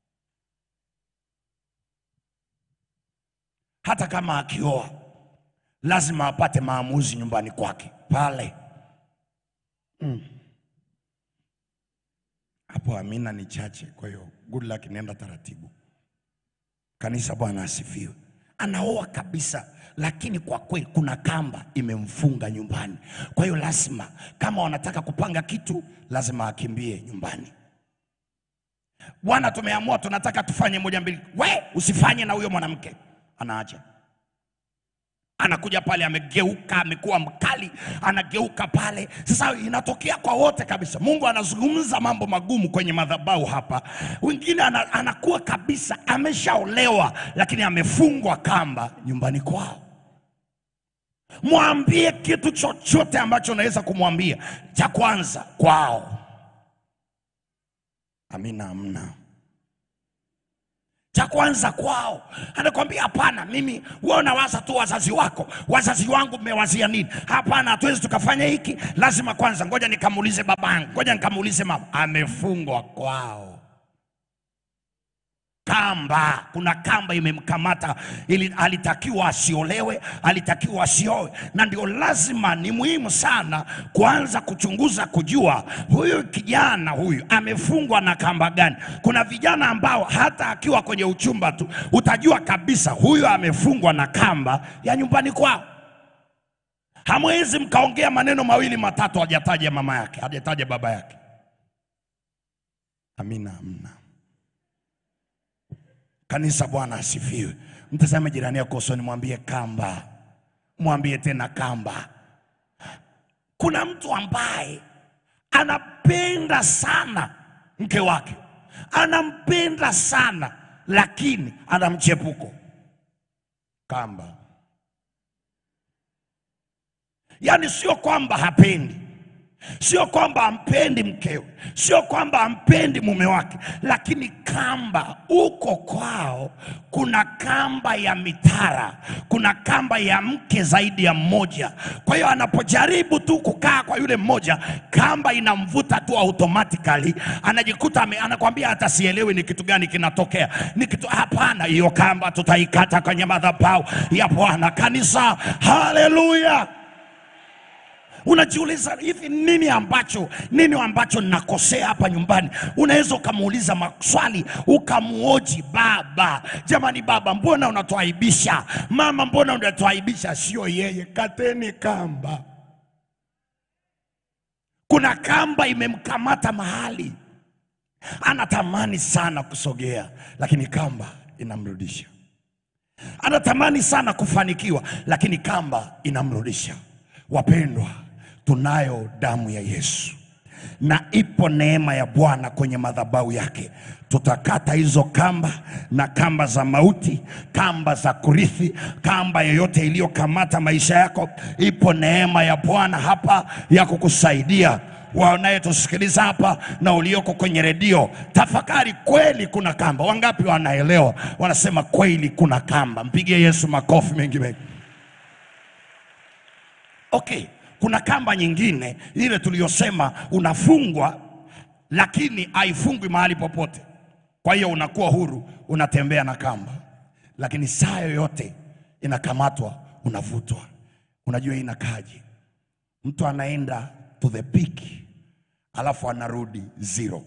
hata kama akioa lazima apate maamuzi nyumbani kwake pale Mm. hapo. Amina ni chache, kwa hiyo good luck, nenda taratibu. Kanisa, Bwana asifiwe. Anaoa kabisa, lakini kwa kweli kuna kamba imemfunga nyumbani. Kwa hiyo lazima, kama wanataka kupanga kitu, lazima akimbie nyumbani. Bwana, tumeamua tunataka tufanye moja mbili, we usifanye na huyo mwanamke, anaacha anakuja pale amegeuka, amekuwa mkali, anageuka pale. Sasa inatokea kwa wote kabisa. Mungu anazungumza mambo magumu kwenye madhabahu hapa. Wengine ana, anakuwa kabisa ameshaolewa, lakini amefungwa kamba nyumbani kwao. Mwambie kitu chochote ambacho unaweza kumwambia. Cha kwanza kwao, amina, amna cha kwanza kwao. Anakwambia hapana, mimi wewe unawaza tu wazazi wako, wazazi wangu mmewazia nini? Hapana, hatuwezi tukafanya hiki, lazima kwanza, ngoja nikamuulize babangu, ngoja nikamuulize mama. Amefungwa kwao kamba, kuna kamba imemkamata, ili alitakiwa asiolewe, alitakiwa asioe, na ndio lazima, ni muhimu sana kuanza kuchunguza, kujua huyu kijana huyu amefungwa na kamba gani. Kuna vijana ambao hata akiwa kwenye uchumba tu utajua kabisa huyu amefungwa na kamba ya nyumbani kwao. Hamwezi mkaongea maneno mawili matatu, hajataja mama yake, hajataja baba yake. Amina, amina. Kanisa, Bwana asifiwe. Mtazame jirani yako usoni, mwambie kamba, mwambie tena kamba. Kuna mtu ambaye anapenda sana mke wake, anampenda sana lakini ana mchepuko, kamba. Yaani sio kwamba hapendi sio kwamba ampendi mkewe, sio kwamba ampendi mume wake, lakini kamba uko kwao, kuna kamba ya mitara, kuna kamba ya mke zaidi ya mmoja. Kwa hiyo anapojaribu tu kukaa kwa yule mmoja, kamba inamvuta tu automatically, anajikuta ame, anakwambia hata sielewi ni kitu gani kinatokea, ni kitu hapana. Hiyo kamba tutaikata kwenye madhabahu ya Bwana. Kanisa, haleluya! Unajiuliza hivi, nini ambacho nini ambacho nakosea hapa nyumbani? Unaweza ukamuuliza maswali ukamuoji baba, jamani, baba, mbona unatuaibisha? Mama, mbona unatuaibisha? Sio yeye, kateni kamba. Kuna kamba imemkamata mahali, anatamani sana kusogea, lakini kamba inamrudisha. Anatamani sana kufanikiwa, lakini kamba inamrudisha. Wapendwa, tunayo damu ya Yesu na ipo neema ya Bwana kwenye madhabahu yake. Tutakata hizo kamba na kamba za mauti, kamba za kurithi, kamba yoyote iliyokamata maisha yako. Ipo neema ya Bwana hapa ya kukusaidia wanayetusikiliza hapa na ulioko kwenye redio, tafakari, kweli kuna kamba. Wangapi wanaelewa? Wanasema kweli kuna kamba. Mpigie Yesu makofi mengi mengi. Okay, kuna kamba nyingine ile tuliyosema unafungwa, lakini haifungwi mahali popote. Kwa hiyo unakuwa huru, unatembea na kamba, lakini saa yoyote inakamatwa, unavutwa. Unajua hii inakaje? Mtu anaenda to the peak, alafu anarudi zero,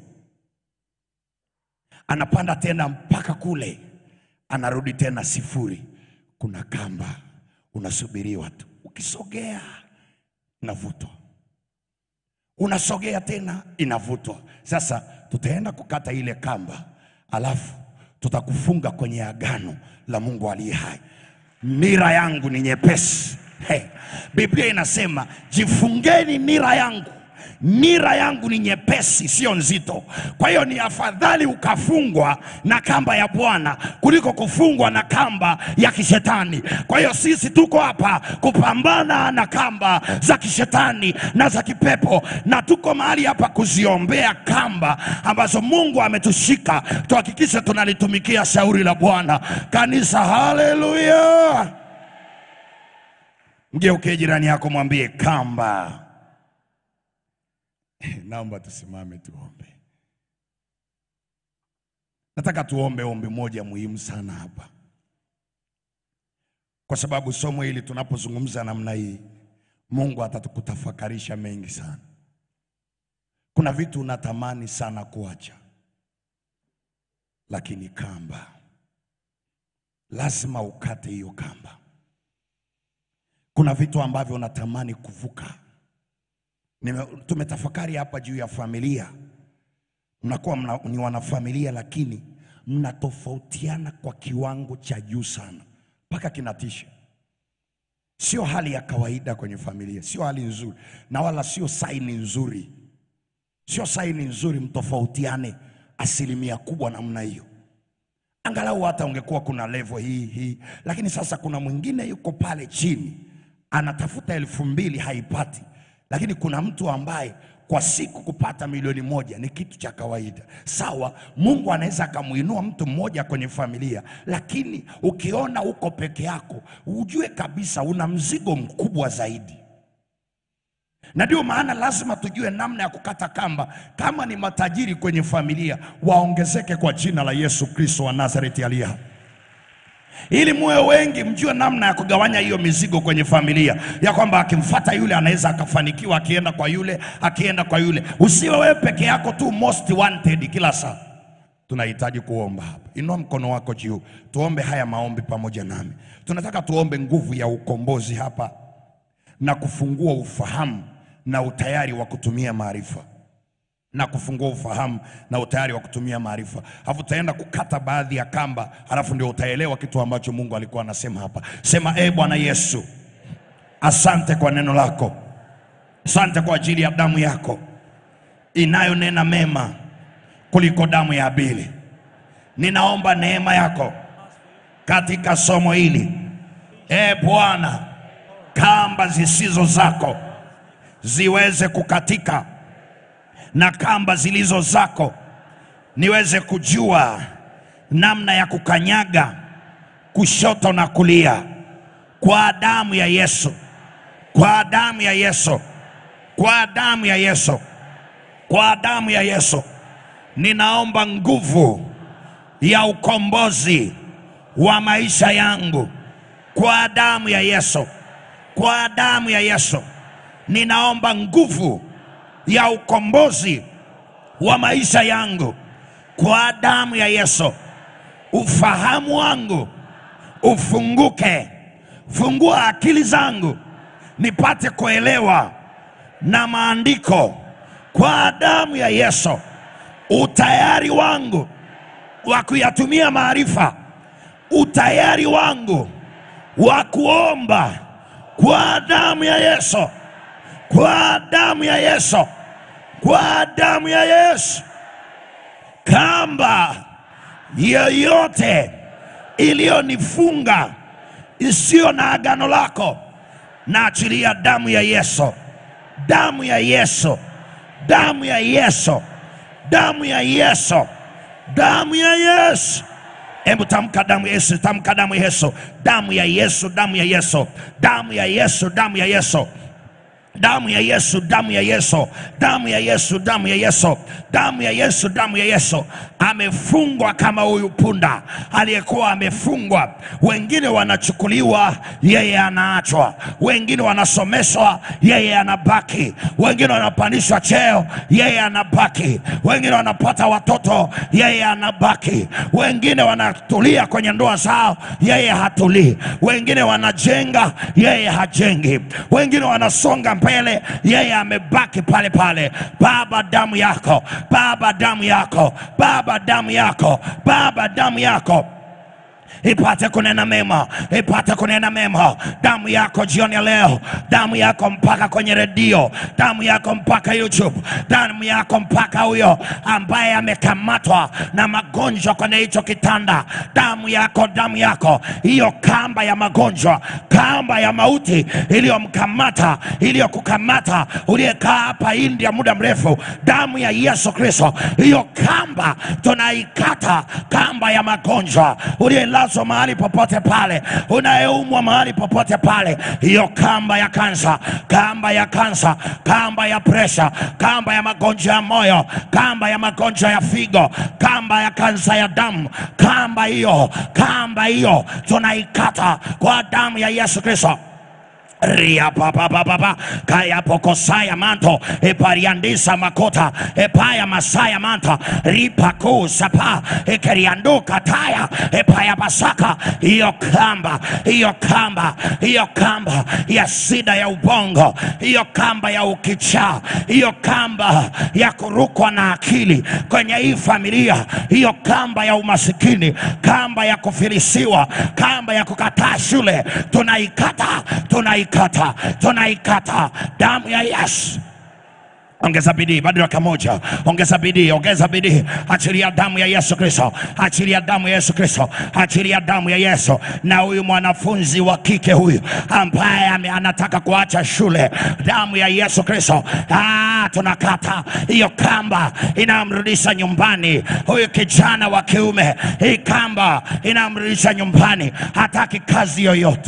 anapanda tena mpaka kule, anarudi tena sifuri. Kuna kamba, unasubiriwa tu ukisogea inavutwa, unasogea tena inavutwa. Sasa tutaenda kukata ile kamba, alafu tutakufunga kwenye agano la Mungu aliye hai. Nira yangu ni nyepesi. Hey, Biblia inasema jifungeni nira yangu nira yangu ni nyepesi, sio nzito. Kwa hiyo ni afadhali ukafungwa na kamba ya Bwana kuliko kufungwa na kamba ya kishetani. Kwa hiyo sisi tuko hapa kupambana na kamba za kishetani na za kipepo, na tuko mahali hapa kuziombea kamba ambazo Mungu ametushika, tuhakikishe tunalitumikia shauri la Bwana. Kanisa, haleluya! Mgeukie jirani yako, mwambie kamba Naomba tusimame tuombe. Nataka tuombe ombi moja muhimu sana hapa, kwa sababu somo hili tunapozungumza namna hii, Mungu atatukutafakarisha mengi sana. Kuna vitu unatamani sana kuacha, lakini kamba, lazima ukate hiyo kamba. Kuna vitu ambavyo unatamani kuvuka. Nime, tumetafakari hapa juu ya familia mnakuwa mna, ni wanafamilia lakini mnatofautiana kwa kiwango cha juu sana mpaka kinatisha. Sio hali ya kawaida kwenye familia, sio hali nzuri, na wala sio saini nzuri, sio saini nzuri mtofautiane asilimia kubwa namna hiyo. Angalau hata ungekuwa kuna level hii hii, lakini sasa kuna mwingine yuko pale chini anatafuta elfu mbili haipati, lakini kuna mtu ambaye kwa siku kupata milioni moja ni kitu cha kawaida. Sawa, Mungu anaweza akamuinua mtu mmoja kwenye familia, lakini ukiona uko peke yako, ujue kabisa una mzigo mkubwa zaidi na ndio maana lazima tujue namna ya kukata kamba. Kama ni matajiri kwenye familia, waongezeke kwa jina la Yesu Kristo wa Nazareti aliye hai ili muwe wengi, mjue namna ya kugawanya hiyo mizigo kwenye familia, ya kwamba akimfata yule anaweza akafanikiwa, akienda kwa yule, akienda kwa yule. Usiwe wewe peke yako tu most wanted kila saa. Tunahitaji kuomba hapa. Inua mkono wako juu, tuombe haya maombi pamoja nami. Tunataka tuombe nguvu ya ukombozi hapa na kufungua ufahamu na utayari wa kutumia maarifa na kufungua ufahamu na utayari wa kutumia maarifa. Alafu utaenda kukata baadhi ya kamba, alafu ndio utaelewa kitu ambacho Mungu alikuwa anasema hapa. Sema, e Bwana Yesu, asante kwa neno lako, asante kwa ajili ya damu yako inayonena mema kuliko damu ya Abeli. Ninaomba neema yako katika somo hili, e Bwana, kamba zisizo zako ziweze kukatika na kamba zilizo zako niweze kujua namna ya kukanyaga kushoto na kulia kwa damu ya Yesu, kwa damu ya Yesu, kwa damu ya Yesu, kwa damu ya Yesu. Ninaomba nguvu ya ukombozi wa maisha yangu kwa damu ya Yesu, kwa damu ya Yesu. Ninaomba nguvu ya ukombozi wa maisha yangu kwa damu ya Yesu. Ufahamu wangu ufunguke, fungua akili zangu nipate kuelewa na maandiko kwa damu ya Yesu. Utayari wangu wa kuyatumia maarifa, utayari wangu wa kuomba kwa damu ya Yesu kwa damu ya Yesu, kwa damu ya Yesu. Kamba yoyote iliyonifunga isiyo na agano lako, na achilia damu ya Yesu, damu ya Yesu, damu ya Yesu, damu ya Yesu, damu ya Yesu. Hebu tamka damu ya Yesu, tamka damu ya Yesu, damu ya Yesu, damu ya Yesu, damu ya Yesu, damu ya Yesu damu ya Yesu, damu ya Yesu, damu ya Yesu, damu ya Yesu, damu ya Yesu, damu ya Yesu. Amefungwa kama huyu punda aliyekuwa amefungwa. Wengine wanachukuliwa, yeye anaachwa. Wengine wanasomeshwa, yeye anabaki. Wengine wanapandishwa cheo, yeye anabaki. Wengine wanapata watoto, yeye anabaki. Wengine wanatulia kwenye ndoa zao, yeye hatulii. Wengine wanajenga, yeye hajengi. Wengine wanasonga mbele, yeye amebaki pale pale. Baba, damu yako, Baba, damu yako, Baba, damu yako, Baba, damu yako ipate kunena mema, ipate kunena mema. Damu yako jioni ya leo, damu yako mpaka kwenye redio, damu yako mpaka YouTube, damu yako mpaka huyo ambaye amekamatwa na magonjwa kwenye hicho kitanda, damu yako, damu yako, hiyo kamba ya magonjwa, kamba ya mauti iliyomkamata, iliyokukamata, uliyekaa hapa India muda mrefu, damu ya Yesu Kristo, hiyo kamba tunaikata, kamba ya magonjwa uliye unayelazwa mahali popote pale, unayeumwa mahali popote pale, hiyo kamba ya kansa, kamba ya kansa, kamba ya presha, kamba ya magonjwa ya moyo, kamba ya magonjwa ya figo, kamba ya kansa ya damu, kamba hiyo, kamba hiyo tunaikata kwa damu ya Yesu Kristo ria papa papa kaya pokosaya manto epariandisa makota epaya masaya manta ripaku sapa ekerianduka taya epaya basaka hiyo kamba hiyo kamba hiyo kamba ya sida ya ubongo hiyo kamba ya ukichaa hiyo kamba ya kurukwa na akili kwenye hii familia hiyo kamba ya umasikini kamba ya kufilisiwa kamba ya kukataa shule tunaikata tunaikata tunaikata damu ya yesu ongeza bidii bado dakika moja ongeza bidii ongeza bidii achilia damu ya yesu kristo achilia damu ya yesu kristo achilia damu ya yesu na huyu mwanafunzi wa kike huyu ambaye ame- anataka kuacha shule damu ya yesu kristo ah, tunakata hiyo kamba inamrudisha nyumbani huyu kijana wa kiume hii kamba inamrudisha nyumbani hataki kazi yoyote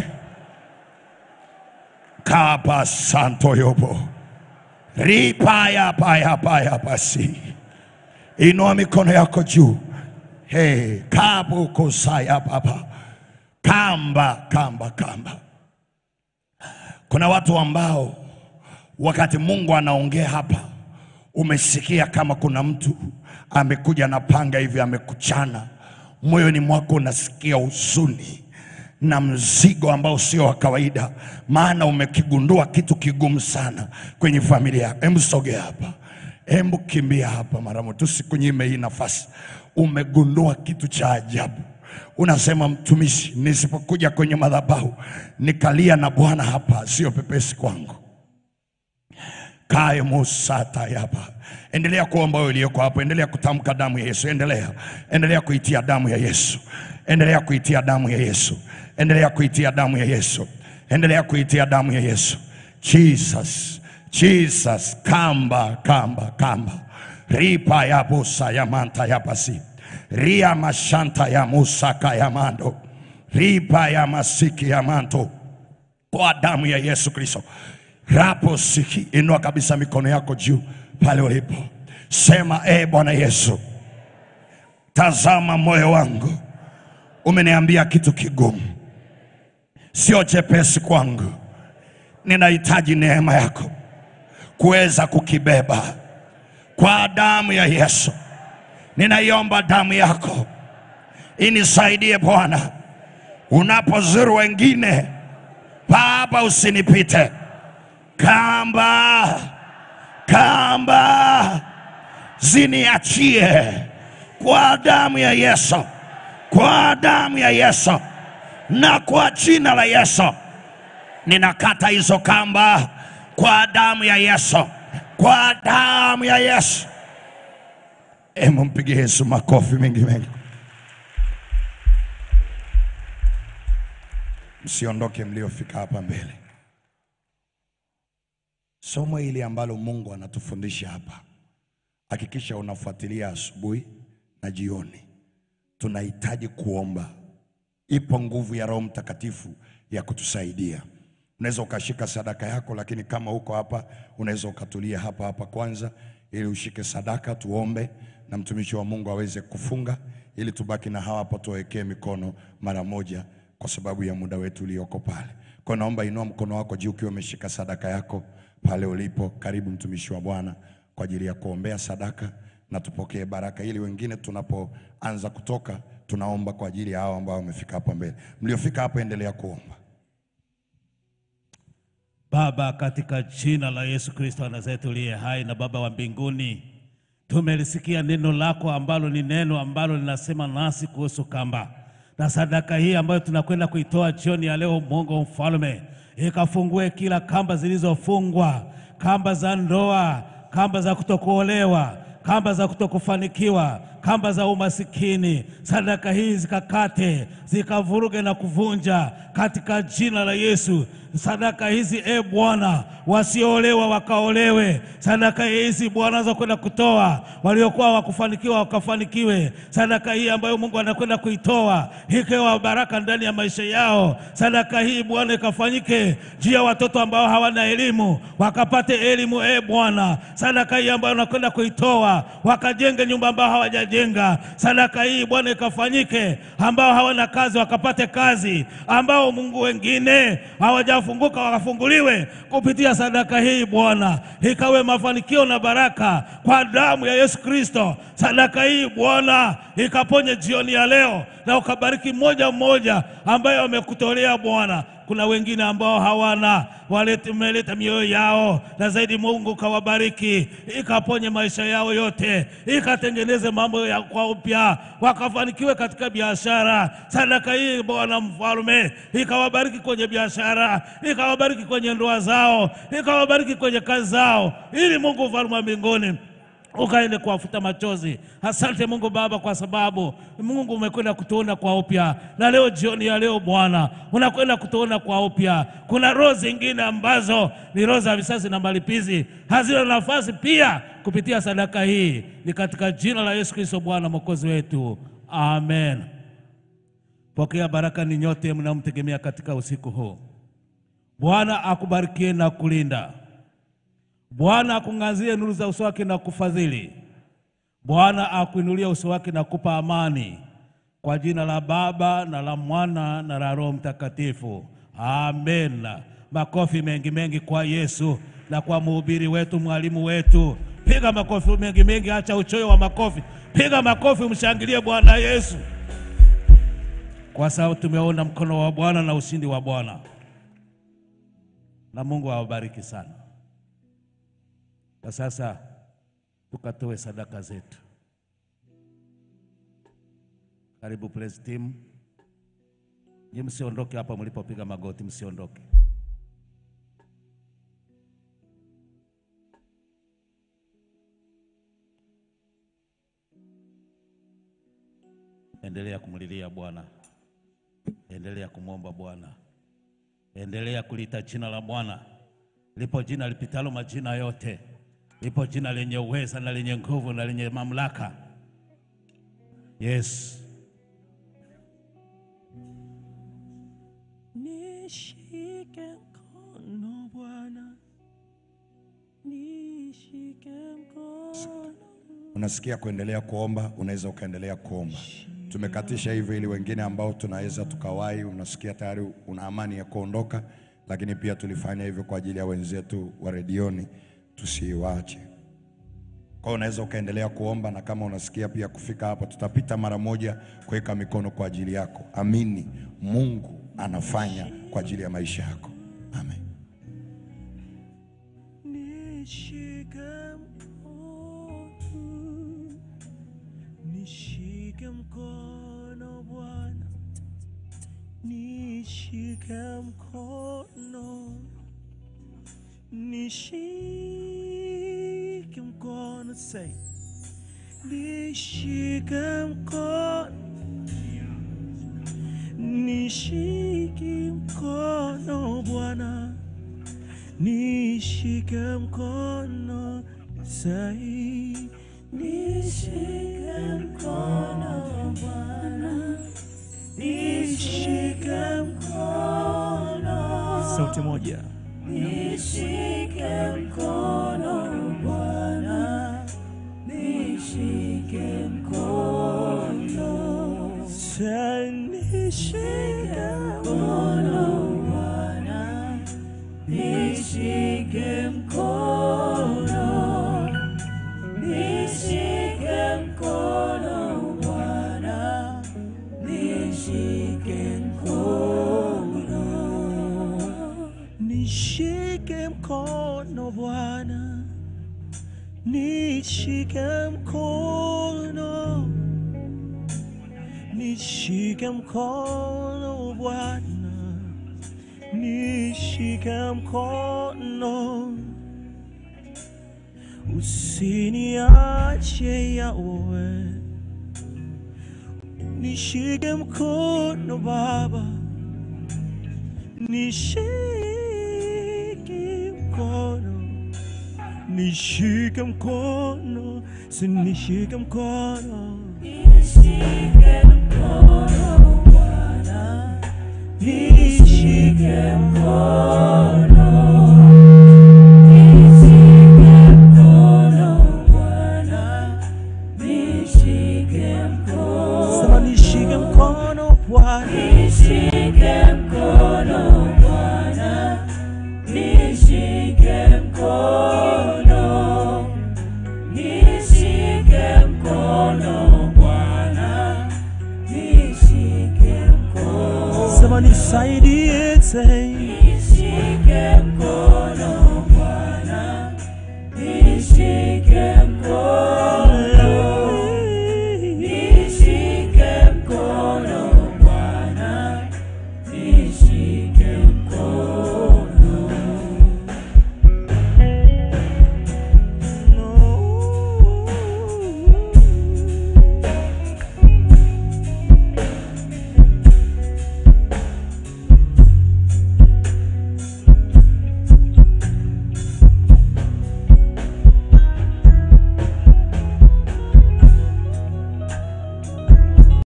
kapa santo yobo ripaya paya paya basi inua mikono yako juu hey, kabu kusaya baba kamba kamba kamba kuna watu ambao wakati mungu anaongea hapa umesikia kama kuna mtu amekuja na panga hivi amekuchana moyoni mwako unasikia huzuni na mzigo ambao sio wa kawaida, maana umekigundua kitu kigumu sana kwenye familia yako. Hebu sogea hapa, hebu kimbia hapa mara moja, tusikunyime hii nafasi. Umegundua kitu cha ajabu, unasema mtumishi, nisipokuja kwenye madhabahu nikalia na Bwana hapa, sio pepesi kwangu kae musata yapa. Endelea kuomba wewe uliyoko hapo, endelea kutamka damu ya Yesu, endelea endelea kuitia damu ya Yesu, endelea kuitia damu ya Yesu, endelea kuitia damu ya Yesu, endelea kuitia damu ya Yesu. Jesus, Jesus, kamba kamba kamba ripa ya busa ya manta ya basi ria mashanta ya musaka ya mando ripa ya masiki ya manto kwa damu ya Yesu Kristo. Rapo siki, inua kabisa mikono yako juu pale ulipo, sema e Bwana Yesu, tazama moyo wangu, umeniambia kitu kigumu, sio chepesi kwangu, ninahitaji neema yako kuweza kukibeba kwa damu ya Yesu. Ninaiomba damu yako inisaidie Bwana, unapozuru wengine Baba, usinipite kamba kamba ziniachie kwa damu ya Yesu, kwa damu ya Yesu na kwa jina la Yesu. Ninakata hizo kamba kwa damu ya Yesu, kwa damu ya Yesu. Hebu mpigie Yesu makofi mengi mengi. Msiondoke mliofika hapa mbele. Somo hili ambalo Mungu anatufundisha hapa, hakikisha unafuatilia asubuhi na jioni. Tunahitaji kuomba. Ipo nguvu ya Roho Mtakatifu ya kutusaidia. Unaweza ukashika sadaka yako, lakini kama uko hapa, unaweza ukatulia hapa hapa kwanza, ili ushike sadaka, tuombe na mtumishi wa Mungu aweze kufunga, ili tubaki na hawa hapa, tuwawekee mikono mara moja, kwa sababu ya muda wetu ulioko pale. Kwa hiyo naomba inua mkono wako juu ukiwa umeshika sadaka yako pale ulipo. Karibu mtumishi wa Bwana kwa ajili ya kuombea sadaka na tupokee baraka, ili wengine tunapoanza kutoka, tunaomba kwa ajili ya hao ambao wamefika hapa mbele. Mliofika hapa, endelea kuomba. Baba, katika jina la Yesu Kristo wa Nazareti uliye hai na Baba wa mbinguni, tumelisikia neno lako ambalo ni neno ambalo linasema nasi kuhusu kamba na sadaka hii ambayo tunakwenda kuitoa jioni ya leo. Mungu mfalme, ikafungue kila kamba zilizofungwa, kamba za ndoa, kamba za kutokuolewa, kamba za kutokufanikiwa, kamba za umasikini, sadaka hii zikakate, zikavuruge na kuvunja katika jina la Yesu. Sadaka hizi e Bwana, wasioolewa wakaolewe. Sadaka hizi Bwana za kwenda kutoa, waliokuwa wakufanikiwa wakafanikiwe. Sadaka hii ambayo Mungu anakwenda kuitoa ikawa baraka ndani ya maisha yao. Sadaka hii Bwana ikafanyike juu ya watoto ambao hawana elimu, wakapate elimu e Bwana. Sadaka hii ambayo anakwenda kuitoa, wakajenge nyumba ambao hawajajenga. Sadaka hii Bwana ikafanyike, ambao hawana kazi wakapate kazi, ambao Mungu wengine hawajafunguka wakafunguliwe kupitia sadaka hii Bwana, ikawe mafanikio na baraka kwa damu ya Yesu Kristo. Sadaka hii Bwana ikaponye jioni ya leo na ukabariki mmoja mmoja ambaye wamekutolea Bwana. Kuna wengine ambao hawana walete, umeleta mioyo yao, na zaidi Mungu kawabariki, ikaponye maisha yao yote, ikatengeneze mambo ya kwa upya, wakafanikiwe katika biashara. Sadaka hii Bwana Mfalme ikawabariki kwenye biashara, ikawabariki kwenye ndoa zao, ikawabariki kwenye kazi zao, ili Mungu Mfalme wa mbinguni ukaende kuwafuta machozi. Asante Mungu Baba, kwa sababu Mungu umekwenda kutuona kwa upya, na leo jioni ya leo Bwana unakwenda kutuona kwa upya. Kuna roho zingine ambazo ni roho za visasi na malipizi, hazina nafasi pia kupitia sadaka hii. Ni katika jina la Yesu Kristo Bwana mwokozi wetu, amen. Pokea baraka ni nyote mnamtegemea katika usiku huu. Bwana akubarikie na kulinda. Bwana akung'azie nuru za uso wake na kufadhili. Bwana akuinulie uso wake na kupa amani. Kwa jina la Baba na la Mwana na la Roho Mtakatifu, amen. Makofi mengi mengi kwa Yesu na kwa mhubiri wetu, mwalimu wetu. Piga makofi mengi mengi, acha uchoyo wa makofi. Piga makofi, mshangilie Bwana Yesu, kwa sababu tumeona mkono wa Bwana na ushindi wa Bwana, na Mungu awabariki sana. Na sasa tukatoe sadaka zetu. Karibu praise team. Nyinyi msiondoke hapa mlipopiga magoti, msiondoke. Endelea kumlilia Bwana, endelea kumwomba Bwana, endelea kulita jina la Bwana. Lipo jina lipitalo majina yote, lipo jina lenye uweza na lenye nguvu na lenye mamlaka. Yes. Nishike mkono Bwana, nishike mkono. Unasikia kuendelea kuomba, unaweza ukaendelea kuomba. Tumekatisha hivyo ili wengine ambao tunaweza tukawahi, unasikia tayari una amani ya kuondoka, lakini pia tulifanya hivyo kwa ajili ya wenzetu wa redioni, tusiwache. Kwa hiyo unaweza ukaendelea kuomba, na kama unasikia pia kufika hapa, tutapita mara moja kuweka mikono kwa ajili yako. Amini, Mungu anafanya kwa ajili ya maisha yako. Amen. Nishike mkono, nishike mkono Bwana, nishike mkono, nishike mkono, say, nishike mkono, nishike mkono Bwana nishike mkono sai, nishike mkono Bwana, nishike mkono. Sauti moja, nishike mkono Bwana, nishike mkono. Sai, nishike mkono Bwana nishike mkono, nishike mkono Bwana, nishike mkono, nishike mkono Bwana, nishike mkono, nishike mkono Bwana nishike mkono, usiniache Yawe, nishike mkono Baba, nishike mkono, nishike mkono, sinishike mkono, nishike sema nishike mkono Bwana, sema nisaidie tena